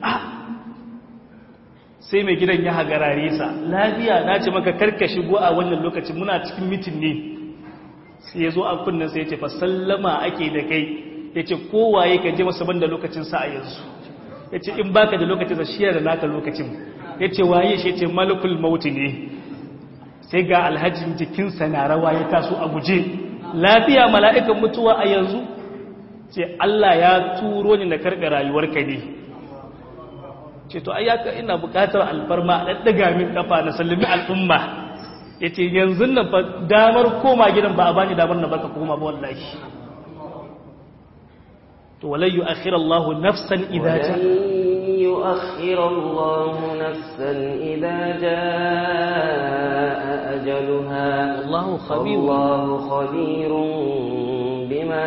sai mai gidan ya hagarare sa lafiya na ce maka karka shigo a wannan lokacin muna cikin mitin ne sai ya zo a kunnen sai ya ce fa sallama ake da kai ya ce kowaye ka je masa banda lokacin sa a yanzu ya ce in baka da lokacin sa shi da naka lokacin ya ce waye shi ya ce malakul mauti ne sai ga alhajin jikinsa na rawa ya taso a guje lafiya mala'ikan mutuwa a yanzu ce Allah ya turo ni na karɓe rayuwarka ne ce to ayyaka ina buƙatar alfarma a ɗaɗɗaga min ƙafa na sallami al'umma ya ce yanzu na fa damar koma gidan ba a bani damar na baka koma ba wallahi to walai yu akhira Allah nafsan idza ta يؤخر الله نفسا إذا جاء أجلها الله خبير الله خبير بما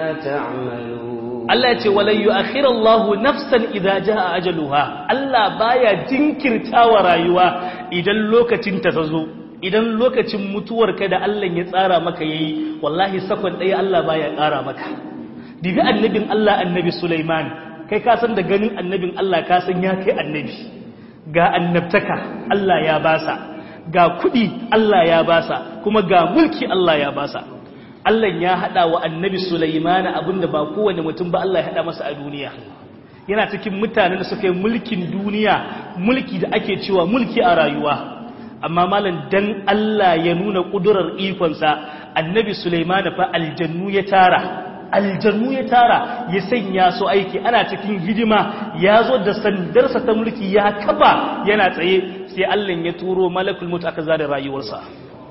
تعملون Allah ce wala yu'akhir Allah nafsan idza jaa ajaluha Allah baya jinkirtawa rayuwa idan lokacin ta zo idan lokacin mutuwarka da Allah ya tsara maka yayi wallahi sakon ɗaya Allah baya ƙara maka dibi annabin Allah annabi Sulaiman kai ka san da ganin annabin Allah ka san ya kai annabi ga annabtaka Allah ya basa ga kuɗi Allah ya basa kuma ga mulki Allah ya basa Allah ya haɗa wa annabi Sulaiman abinda ba kowane mutum ba Allah ya haɗa masa a duniya yana cikin mutanen da suka yi mulkin duniya mulki da ake cewa mulki a rayuwa amma malam dan Allah ya nuna ƙudurar ikonsa annabi Sulaiman fa aljannu ya tara aljannu ya tara ya sanya su aiki ana cikin hidima ya zo da sandarsa ta mulki ya kaba yana tsaye sai Allah ya turo malakul mutu aka zare rayuwarsa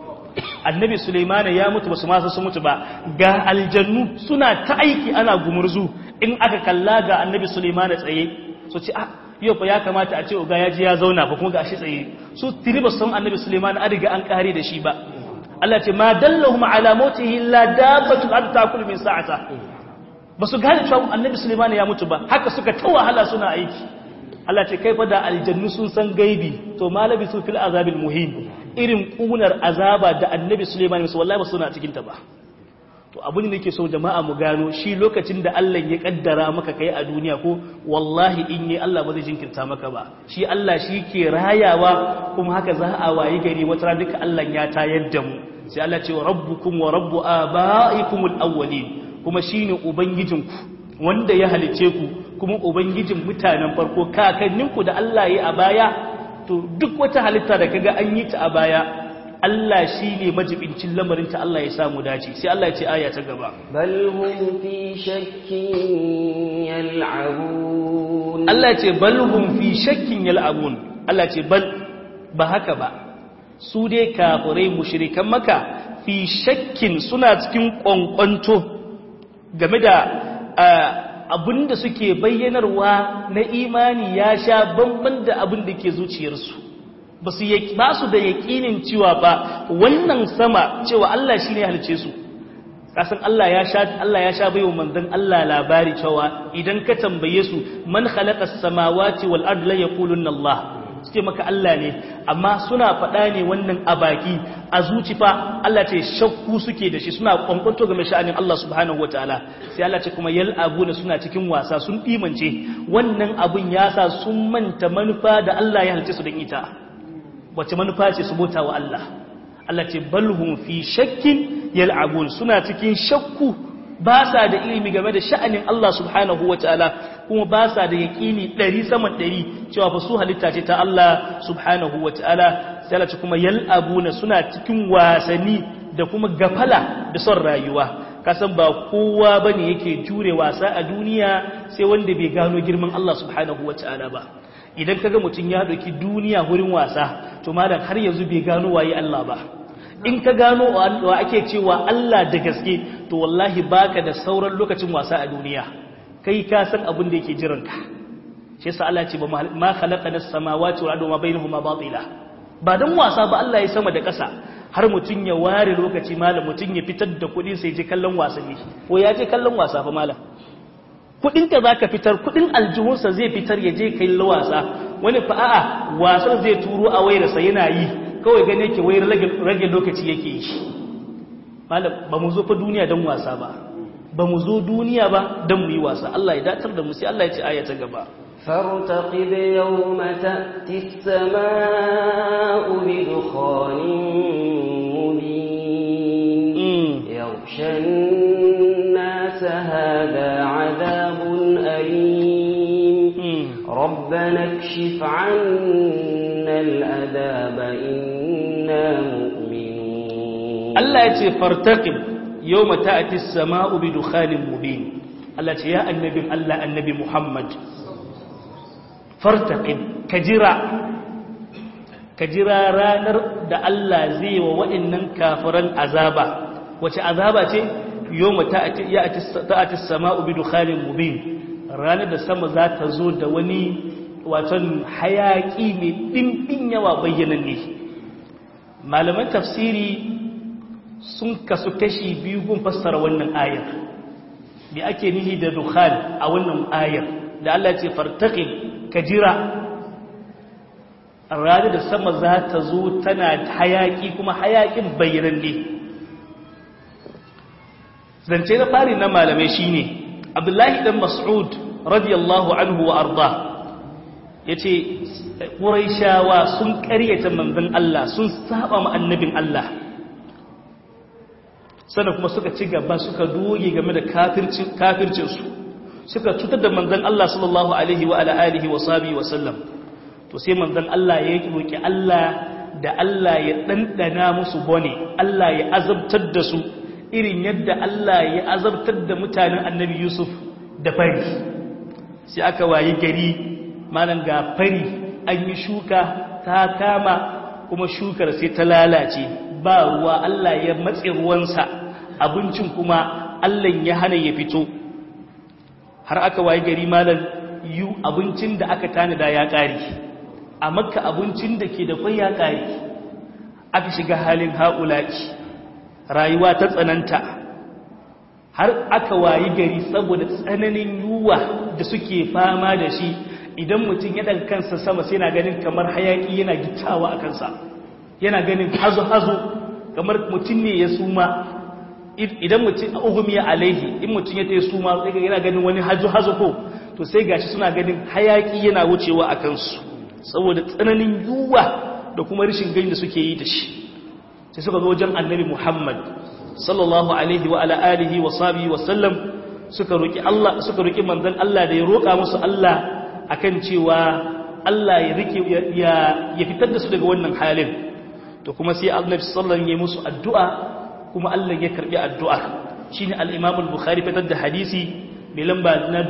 annabi Suleimana ya mutu basu masu su mutu ba ga aljannu suna ta aiki ana gumurzu in aka kalla ga annabi Suleimana tsaye su ce ah yau fa ya kamata a ce ga ya ji ya zauna ba kuma ga shi tsaye su tiri ba san annabi Suleimana an riga an kare da shi ba Allah ce ma dallahum ala mautihi illa dabbatu an takul min sa'ata basu gane cewa annabi Suleimana ya mutu ba haka suka ta wahala suna aiki Allah ce kai fa da aljannu sun san gaibi to malabi su fil azabil muhim irin kunar azaba da annabi Suleiman musu wallahi ba suna cikin ta ba to abin da nake so jama'a mu gano shi lokacin da Allah ya kaddara maka kai a duniya ko wallahi in yi Allah ba zai jinkirta maka ba shi Allah shi ke rayawa kuma haka za a wayi gari wata duka Allah ya tayar da mu sai Allah ce wa rabbukum wa rabbu abaikumul awwalin kuma shine ubangijinku wanda ya halice ku kuma ubangijin mutanen farko kakanninku da Allah ya a baya to duk wata halitta da kaga an yi ta a baya Allah shi ne majibincin lamarinta Allah ya samu dace sai Allah ya ce aya ta gaba bal hum fi shakkin yal'abun Allah ya ce bal hum fi shakkin yal'abun Allah ya ce bal ba haka ba su dai kafirai mushrikan maka fi shakkin suna cikin kwankwanto game da abinda suke bayyanarwa na imani ya sha bamban da abin da ke zuciyarsu ba su ba su da yaƙinin cewa ba wannan sama cewa Allah shi ne halice su kasan Allah ya sha Allah ya sha baiwa manzon Allah labari cewa idan ka tambaye su man khalaqa as-samawati wal ardi la yaquluna Allah suke maka Allah ne amma suna faɗa ne wannan a baki a zuci fa Allah ce shakku suke da shi suna kwankwanto game sha'anin Allah subhanahu wataala sai Allah ce kuma yal'abuna suna cikin wasa sun dimance wannan abun ya sa sun manta manufa da Allah ya halice su don ita wace manufa ce su bauta wa Allah Allah ce balhum fi shakkin yal'abun suna cikin shakku ba sa da ilimi game da sha'anin Allah subhanahu wa ta'ala kuma ba sa da yaƙini ɗari saman ɗari cewa fa su halitta ce ta Allah subhanahu wa ta'ala sai Allah ce kuma yal'abuna suna cikin wasanni da kuma gafala da son rayuwa kasan ba kowa bane yake jure wasa a duniya sai wanda bai gano girman Allah subhanahu wataala ba idan kaga mutum ya ɗauki duniya wurin wasa to malam har yanzu bai gano waye Allah ba in ka gano wa ake cewa Allah da gaske to wallahi baka da sauran lokacin wasa a duniya kai ka san abin da yake jiran ka shi yasa Allah ya ce ba ma khalaqana as-samawati wal arda wa bainahuma batila ba dan wasa ba Allah ya sama da ƙasa har mutum ya ware lokaci malam mutum ya fitar da kuɗi sai je kallon wasanni ko ya je kallon wasa fa malam kuɗin ka zaka fitar kuɗin aljihunsa zai fitar ya je kai wasa wani fa a'a wasan zai turo a wayarsa yana yi kawai gane yake wayar rage lokaci yake yi malam ba mu zo fa duniya don wasa ba ba mu zo duniya ba don mu yi wasa Allah ya datar da mu sai Allah ya ce aya ta gaba فارتقب يوم تأتي السماء بدخان مبين يغشى الناس هذا عذاب أليم ربنا اكشف عنا العذاب إنا مؤمنون الله يتي فارتقب يوم تأتي السماء بدخان مبين الله يتي يا النبي الله النبي محمد fartaƙin ka jira ka jira ranar da Allah zai wa waɗannan kafiran azaba wace azaba ce yawma ta'ati sama'u bi dukhanin mubin ranar da sama za ta zo da wani waton hayaki mai dimbin yawa bayyananne malaman tafsiri sun kasu kashi biyu gun fassara wannan ayar me ake nihi da dukhan a wannan ayar da Allah ce fartaqib ka jira ranar da sama za ta zo tana hayaki kuma hayakin bayyananne zance na fari na malamai shine abdullahi dan mas'ud radiyallahu anhu wa arda yace quraishawa sun ƙaryata manzon Allah sun saba ma annabin Allah sannan kuma suka ci gaba suka doge game da kafircin kafircinsu suka cutar da manzan Allah sallallahu alaihi wa ala alihi wa sahbihi wa sallam to sai manzan Allah ya roki Allah da Allah ya dandana musu bone Allah ya azabtar da su irin yadda Allah ya azabtar da mutanen Annabi Yusuf da fari sai aka wayi gari malan ga fari an yi shuka ta kama kuma shukar sai ta lalace ba ruwa Allah ya matse ruwansa abincin kuma Allah ya hana ya fito har aka waye gari malam yu abincin da aka tanada ya ƙari a makka abincin da ke da kwai ya ƙari aka shiga halin haƙulaki rayuwa ta tsananta har aka wayi gari saboda tsananin yuwa da suke fama da shi idan mutum ya daga kansa sama sai na ganin kamar hayaƙi yana gittawa a kansa yana ganin hazo-hazo kamar mutum ne ya suma idan mutum ugumiya alaihi in mutum ya tsaye su ma sai yana ganin wani hajo hazo ko to sai gashi suna ganin hayaki yana wucewa a kansu saboda tsananin yuwa da kuma rashin gani da suke yi da shi sai suka zo wajen annabi Muhammad sallallahu alaihi wa ala alihi wa sahbihi wa sallam suka roki Allah suka roki manzon Allah da ya roka musu Allah akan cewa Allah ya rike ya ya fitar da su daga wannan halin to kuma sai annabi sallallahu alaihi wa sallam ya musu addu'a kuma Allah ya karbi addu'a shine al-Imam al-Bukhari fitar da hadisi mai lamba na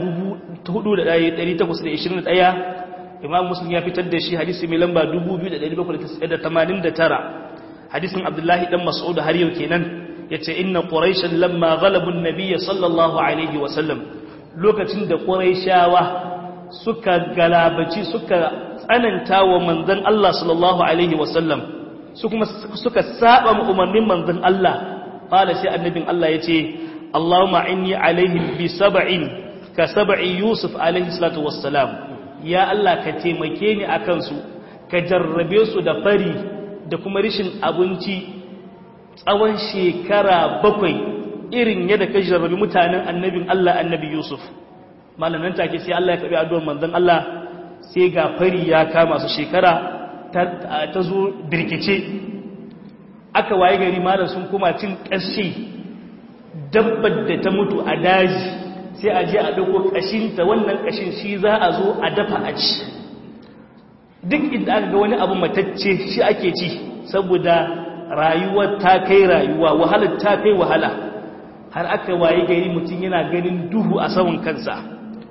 4821 Imam Muslim ya fitar da shi hadisi mai lamba 2789 hadisin Abdullahi dan Mas'ud har yau kenan yace inna quraishan lamma ghalabu an-nabiy sallallahu alaihi wa sallam lokacin da quraishawa suka galabaci suka tsananta wa manzon Allah sallallahu alaihi wa sallam su kuma suka saba mu umarnin manzon Allah qala sai annabin Allah yace Allahumma inni alaihim bi sab'in ka sab'i Yusuf alaihi salatu wassalam ya Allah ka taimake ni akan su ka jarrabe su da fari da kuma rishin abinci tsawon shekara bakwai irin yadda ka jarrabi mutanen annabin Allah annabi Yusuf malamin take sai Allah ya kabi addu'ar manzon Allah sai ga fari ya kama su shekara ta zo birkice aka waye gari malam sun kuma cin ƙashi dabbar da ta mutu a daji sai a je a ɗauko ƙashinta wannan ƙashin shi za a zo a dafa a ci duk inda aka ga wani abu matacce shi ake ci saboda rayuwar ta kai rayuwa wahalar ta kai wahala har aka waye gari mutum yana ganin duhu a saman kansa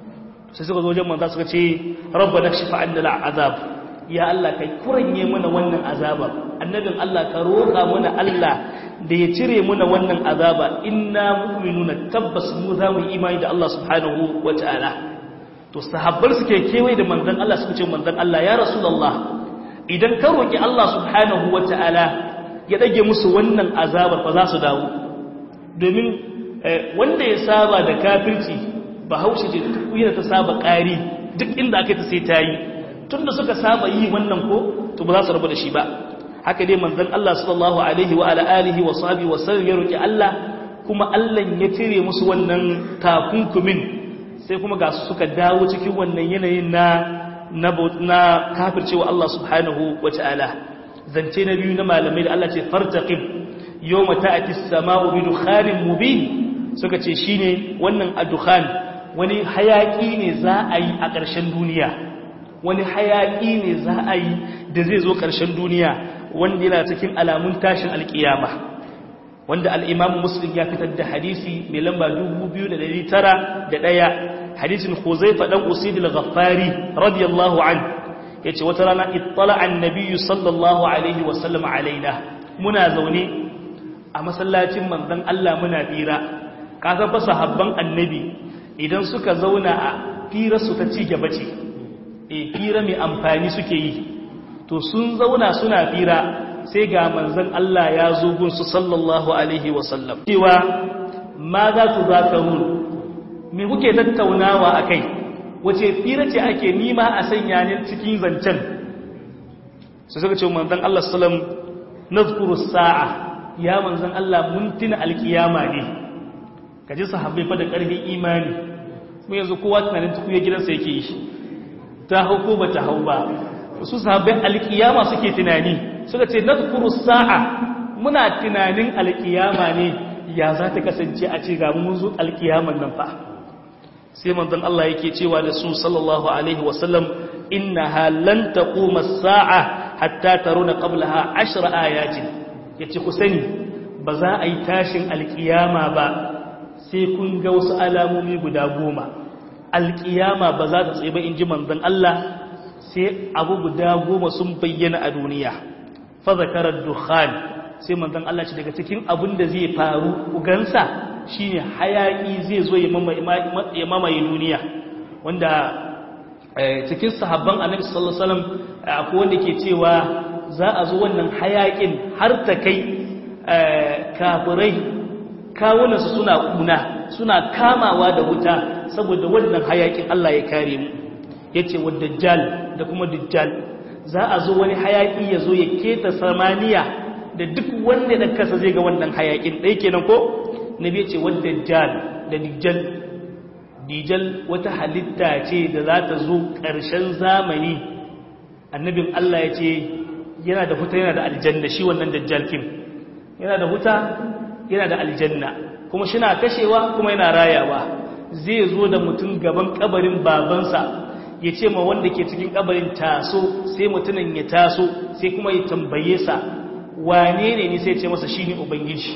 sai suka zo wajen manzo suka ce rabbana kshif 'anna al'azab ya Allah kai kuranye mana wannan azaba annabin Allah ka roƙa mana Allah da ya cire mana wannan azaba inna mu'minuna tabbas mu za mu imani da Allah subhanahu wata'ala to sahabbar suke kewaye da manzon Allah suka ce manzon Allah ya rasulullah idan ka roki Allah subhanahu wata'ala ya dage musu wannan azabar fa za su dawo domin wanda ya saba da kafirci bahaushe ce da ta saba ƙari duk inda aka ta sai ta yi tun da suka saba yi wannan ko to ba za su rabu da shi ba haka dai manzon Allah sallallahu alaihi wa ala alihi wa sahbihi wa sallam ya roki Allah kuma Allah ya cire musu wannan takunkumin sai kuma ga su suka dawo cikin wannan yanayin na na na kafircewa Allah subhanahu wa ta'ala zance na biyu na malamai da Allah ce fartaqib yawma ta'ti as-sama'u bi dukhanin mubin suka ce shine wannan adukhan wani hayaki ne za a yi a ƙarshen duniya wani hayaki ne za a yi da zai zo ƙarshen duniya wanda yana cikin alamun tashin alƙiyama wanda al'imamu muslim ya fitar da hadisi mai lamba 2,901 hadisin huzaifa ɗan usidil ghaffari radiyallahu an ya ce wata rana ittala annabiyu sallallahu alaihi wasallam alaina muna zaune a masallacin manzan Allah muna fira kasan fa sahabban annabi idan suka zauna a firarsu ta ci gaba ce e fira mai amfani suke yi to sun zauna suna fira sai ga manzan Allah ya zo gunsu sallallahu alaihi wasallam cewa ma za ku za ka me kuke tattaunawa a kai wace fira ce ake nima a sanya ne cikin zancen su suka ce manzan Allah sallam na sa'a ya manzan Allah mun tuna alkiyama ne ka ji sahabbai fa da ƙarfin imani mu yanzu kowa tunanin tukuye gidansa yake yi ta hau ko ba ta hau ba su sahabbai alkiyama suke tunani suka ce nadhkuru sa'a muna tunanin alkiyama ne ya za ta kasance a ce ga mun zo alkiyaman nan fa sai manzon Allah yake cewa da su sallallahu alaihi wasallam innaha lan taquma as-sa'a hatta taruna qablaha 10 ayatin yace ku sani ba za a yi tashin alkiyama ba sai kun ga wasu alamomi guda goma alkiyama ba za ta tsaye ba in ji manzon Allah sai abu guda goma sun bayyana a duniya fa zakarar dukhan sai manzon Allah ce daga cikin abin da zai faru ugansa shine hayaki zai zo ya mamaye duniya wanda cikin sahabban annabi sallallahu alaihi wasallam akwai wanda ke cewa za a zo wannan hayakin har ta kai kafirai kawunansu suna kuna suna kamawa da wuta saboda wannan hayakin Allah ya kare mu yace wa dajjal da kuma dajjal za a zo wani hayaki ya zo ya keta samaniya da duk wanda da kasa zai ga wannan hayakin dai kenan ko nabi yace wa dajjal da dajjal dajjal wata halitta ce da za ta zo ƙarshen zamani annabin Allah yace yana da huta yana da aljanna shi wannan dajjal kin yana da huta yana da aljanna kuma shi na kashewa kuma yana rayawa zai zo da mutum gaban kabarin babansa ya ce ma wanda ke cikin kabarin taso sai mutumin ya taso sai kuma ya tambaye sa wane ne ni sai ce masa shi ne ubangiji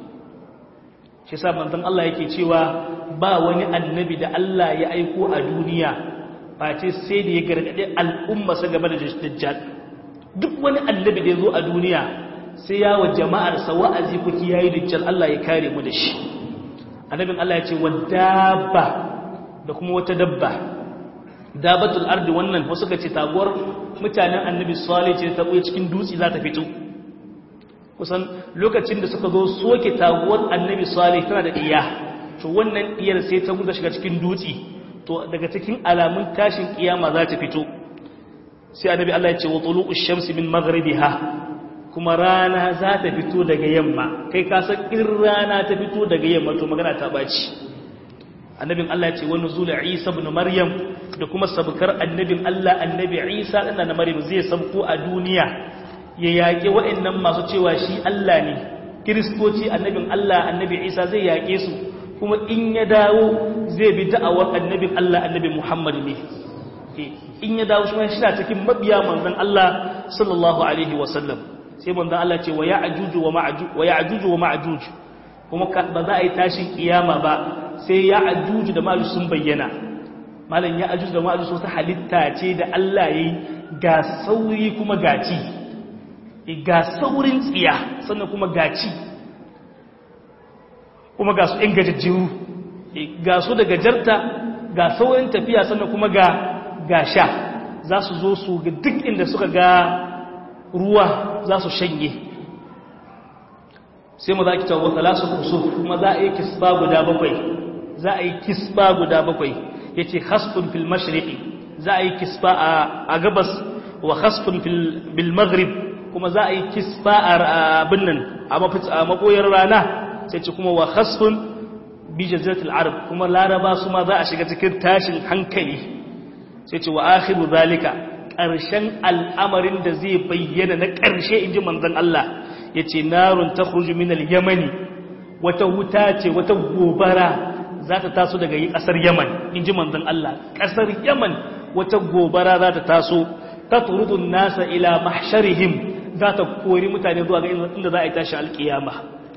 shi sa manzon Allah yake cewa ba wani annabi da Allah ya aiko a duniya face sai da ya gargaɗe al'umma sa game da dajjal duk wani annabi da ya zo a duniya sai ya wa jama'arsa wa'azi kuki yayi dajjal Allah ya kare mu da shi annabin Allah ya ce wa dabba da kuma wata dabba dabatul ardi wannan wasu ka ce taguwar mutanen annabi salih ce ta buye cikin dutse za ta fito kusan lokacin da suka zo soke taguwar annabi salih tana da iya to wannan iyar sai ta guda shiga cikin dutse to daga cikin alamun tashin kiyama za ta fito sai annabi Allah ya ce wa tulu'ush shamsi min maghribiha kuma rana za ta fito daga yamma kai ka san in rana ta fito daga yamma to magana ta baci annabin Allah ya ce wani zula Isa ibn Maryam da kuma sabkar annabin Allah annabi Isa dan na Maryam zai sabko a duniya ya yaƙe waɗannan masu cewa shi Allah ne kiristoci annabin Allah annabi Isa zai yaƙe su kuma in ya dawo zai bi da'awar annabin Allah annabi Muhammad ne in ya dawo shi shi na cikin mabiya manzon Allah sallallahu alaihi wasallam sai manzon Allah ce wa ya'juju wa ma'juj wa ya'juju wa ma'juj kuma ba za a yi tashin kiyama ba sai ya'juju da ma'juj sun bayyana malam ya ajuz da ma'ajuz wata halitta ce da Allah ya yi ga sauri kuma gaci ga saurin tsiya sannan kuma gaci kuma ga su ‘yan gajajjiru ga su da gajarta ga saurin tafiya sannan kuma ga ga sha za su zo su ga duk inda suka ga ruwa za su shanye sai mu za ki tawo talasu kusur kuma za a yi kisba guda bakwai za a yi kisba guda bakwai ya ce hasfun fil mashriqi za a yi kisba a gabas wa hasfun fil maghrib kuma za a yi kisba a abin nan a makoyar rana sai ce kuma wa hasfun bi jaziratul arab kuma laraba su ma za a shiga cikin tashin hankali sai ce wa akhiru zalika ƙarshen al'amarin da zai bayyana na ƙarshe inji manzon Allah ya ce narun ta min al-yamani wata wuta ce wata gobara za ta taso daga yi ƙasar yaman in ji manzan Allah ƙasar yaman wata gobara za ta taso ta turudun nasa ila mahsharihim za ta kori mutane zuwa ga inda za a yi tashi alƙiyama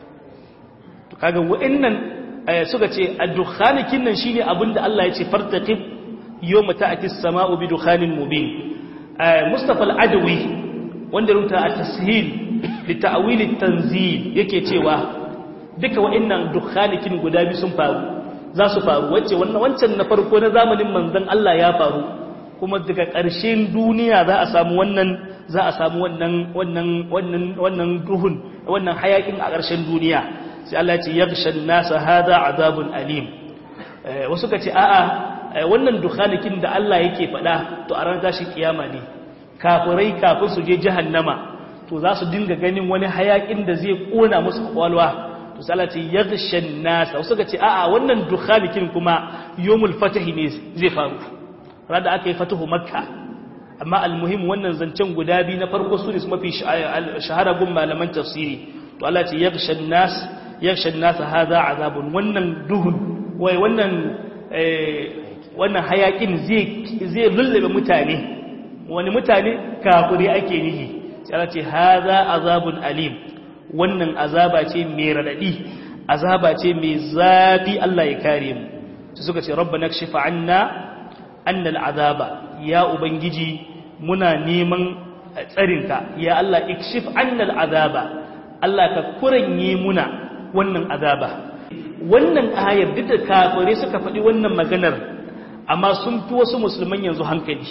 to kaga wa'annan suka ce a dukhanikin nan shine abin da Allah ya ce fartaqib yawma ta'ti as-sama'u bi dukhanin mubin Mustafa al-Adawi wanda rubuta at-tashil li ta'wil at-tanzil yake cewa duka wa'annan dukhanikin guda biyu sun faru za su faru wacce wannan wancan na farko na zamanin manzon Allah ya faru kuma daga ƙarshen duniya za a samu wannan za a samu wannan wannan wannan wannan duhun wannan hayakin a ƙarshen duniya sai Allah ya ce yaghshan nasa hada azabun alim wasu ka ce a'a wannan dukhanikin da Allah yake faɗa to a ran tashi kiyama ne kafirai kafin su je jahannama to za su dinga ganin wani hayakin da zai kona musu kwalwa to salati yaghshan nas wasu ga ce a'a wannan dukhalikin kuma yawmul fatahi ne zai faru rada aka yi fatahu makka amma almuhim wannan zancen guda biyu na farko su ne su mafi shahara gun malaman tafsiri to Allah ce yaghshan nas yaghshan nas hadha azabun wannan duhun wai wannan wannan hayakin zai zai lullube mutane wani mutane kafiri ake nihi sai Allah ce hadha azabun alim wannan azaba ce mai radadi azaba ce mai zafi Allah ya kare mu su suka ce rabbana kshifa anna anna al'azaba ya ubangiji muna neman tsarinka ya Allah ikshif anna al'azaba Allah ka kuranye muna wannan azaba wannan ayar duk da kafire suka faɗi wannan maganar amma sun fi wasu musulman yanzu hankali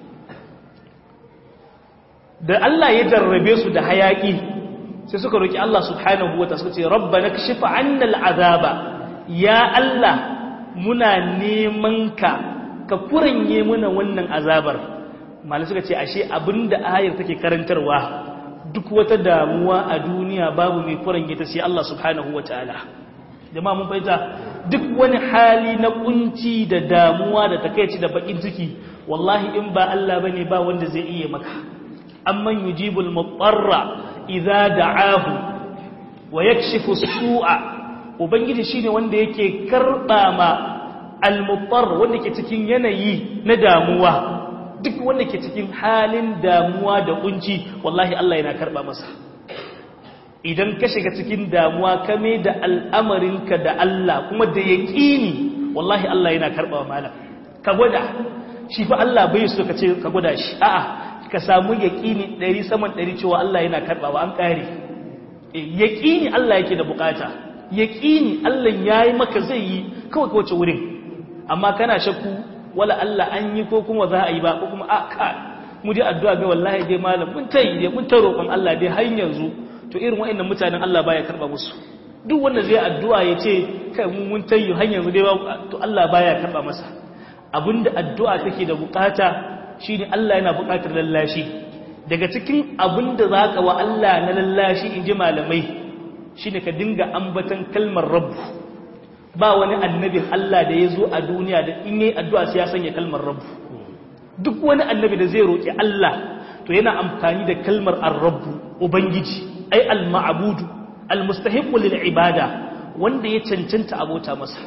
da Allah ya jarrabe su da hayaki sai suka roki Allah subhanahu wa ta'ala suka ce rabbana kashif 'anna al'azaba ya Allah muna neman ka ka kuranye muna wannan azabar malai suka ce ashe abinda ayar take karantarwa duk wata damuwa a duniya babu mai kuranye ta sai Allah subhanahu wa ta'ala jama'a mun fahimta duk wani hali na kunci da damuwa da takeici da bakin ciki wallahi in ba Allah bane ba wanda zai iya maka amman yujibul mutarra idza da'ahu wa yakshifu su'a ubangiji shine wanda yake karba ma al-muttar wanda ke cikin yanayi na damuwa duk wanda ke cikin halin damuwa da kunci wallahi Allah yana karba masa idan ka shiga cikin damuwa ka da al'amarinka da Allah kuma da yaqini wallahi Allah yana karba malam ka gwada shi fa Allah bai so ka ce ka gwada shi a'a ka samu yaƙini ɗari saman ɗari cewa Allah yana karɓawa an ƙare yaƙini Allah yake da bukata yaƙini Allah ya yi maka zai yi kawai kawace wurin amma kana shakku wala Allah an yi ko kuma za a yi ba ko kuma a ka mu dai addu'a ga wallahi dai malam mun tayi dai mun ta roƙon Allah dai har yanzu to irin wa'annan mutanen Allah baya karɓa musu duk wanda zai addu'a ya ce kai mu mun tayi har yanzu dai to Allah baya karɓa masa abinda addu'a take da bukata shi ne Allah yana buƙatar lallashi daga cikin abin da za ka wa Allah na lallashi in ji malamai shi ne ka dinga ambatan kalmar rabu ba wani annabin Allah da ya zo a duniya da in yi addu'a sai ya sanya kalmar rabu duk wani annabi da zai roƙi Allah to yana amfani da kalmar arrabu ubangiji ai al-ma'budu al-mustahiqu lil ibada wanda ya cancanta abota masa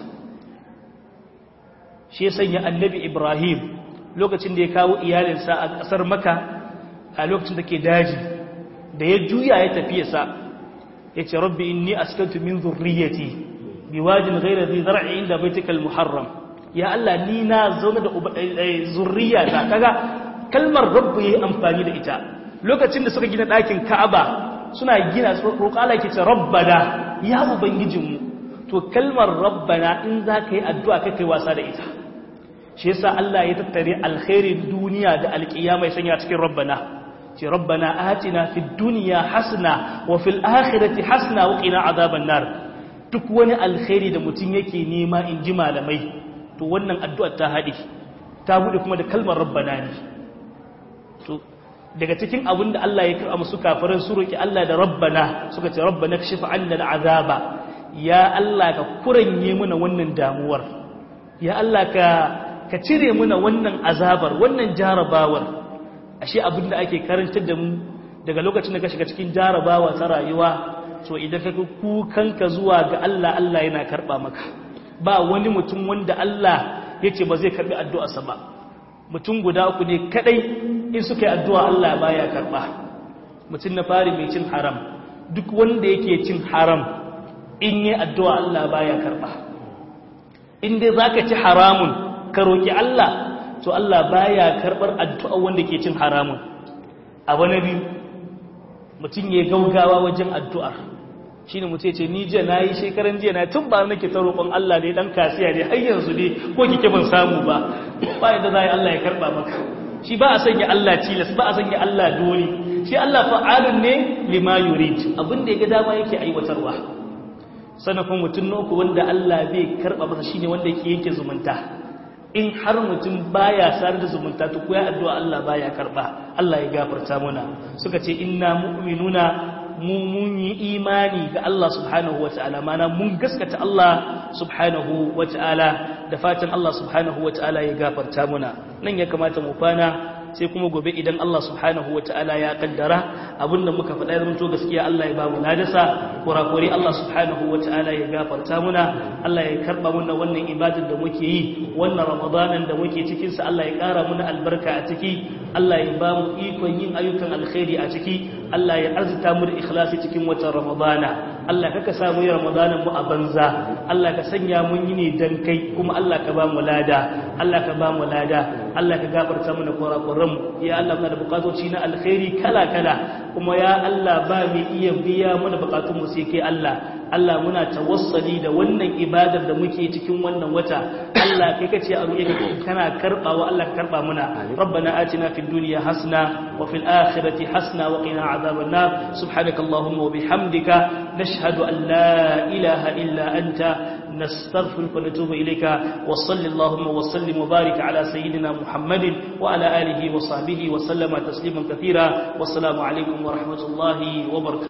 shi ya sanya annabi Ibrahim lokacin da ya kawo iyalinsa a ƙasar maka a lokacin da ke daji da ya juya ya tafi sa ya ce rabbi inni askantu min zurriyati bi wajin ghayra dhi zar'i inda baitikal muharram ya Allah ni na zauna da zurriya ta kaga kalmar rabbu yayi amfani da ita lokacin da suka gina ɗakin Ka'aba suna gina su roƙa Allah ke ce rabbana ya ubangijinmu to kalmar rabbana in za ka yi addu'a kai wasa da ita shi yasa Allah ya tattare alkhairin duniya da alƙiyama ya sanya cikin rabbana ce rabbana atina fid dunya hasna wa fil akhirati hasna wa qina azaban nar duk wani alkhairi da mutum yake nema in ji malamai to wannan addu'ar ta haɗe ta buɗe kuma da kalmar rabbana ne to daga cikin abin da Allah ya karɓa musu kafirin su roki Allah da rabbana suka ce rabbana kashif anna al'azaba ya Allah ka kuranye mana wannan damuwar ya Allah ka ka cire mana wannan azabar wannan jarabawar ashe abin da ake karantar da mu daga lokacin da ka shiga cikin jarabawa ta rayuwa to idan ka kukanka zuwa ga Allah Allah yana karɓa maka ba wani mutum wanda Allah ya ce ba zai karɓi addu'arsa ba mutum guda uku ne kadai in suka yi addu'a Allah baya karɓa mutum na fari mai cin haram duk wanda yake cin haram in yi addu'a Allah baya karɓa in dai za ka ci haramun ka roƙi Allah to Allah baya karɓar addu'a wanda ke cin haramun abu na biyu mutum ya gaugawa wajen addu'ar shi ne mutum ce ni jiya na yi shekaran jiya na tun ba nake ta roƙon Allah ne ɗan kasiya ne har yanzu ne ko kike ban samu ba ba yadda za a yi Allah ya karɓa maka shi ba a sanya Allah tilas ba a sanya Allah dole shi Allah fa'alun ne lima yurid abin da ya ga dama yake aiwatarwa sannan kuma mutum na uku wanda Allah bai karɓa masa shine wanda yake yanke zumunta in har mutum baya sar da zumunta to ko ya addu'a Allah baya karba Allah ya gafarta muna suka ce inna mu'minuna mu mun yi imani ga Allah subhanahu wata'ala mana mun gaskata Allah subhanahu wata'ala da fatan Allah subhanahu wata'ala ya gafarta muna nan ya kamata mu kwana sai kuma gobe idan Allah subhanahu wata'ala ya kaddara abinda muka faɗa ya zama gaskiya Allah ya ba mu nadasa kurakuri Allah subhanahu wata'ala ya gafarta muna Allah ya karba muna wannan ibadar da muke yi wannan ramadanan da muke cikin sa Allah ya ƙara muna albarka a ciki Allah ya ba mu ikon yin ayyukan alkhairi a ciki Allah ya arzuta mu da ikhlasi cikin watan ramadana Allah kaka sa mu yi ramadanan mu a banza Allah ka sanya mun yi ne dan kai kuma Allah ka ba mu lada Allah ka ba mu lada Allah ka gafarta mana kurakuran mu ya Allah muna da bukatoci na alkhairi kala kala kuma ya Allah ba mu iya biya mana bukatun mu sai kai Allah Allah muna tawassali da wannan ibadar da muke cikin wannan wata Allah kai kace a ruye kana karbawa Allah ka karba muna rabbana atina fid dunya hasana wa fil akhirati hasana wa qina adhaban nar subhanakallahumma wa bihamdika nashhadu an la ilaha illa anta نستغفرك ونتوب إليك وصل اللهم وسلم وبارك على سيدنا محمد وعلى آله وصحبه وسلم تسليما كثيرا والسلام عليكم ورحمة الله وبركاته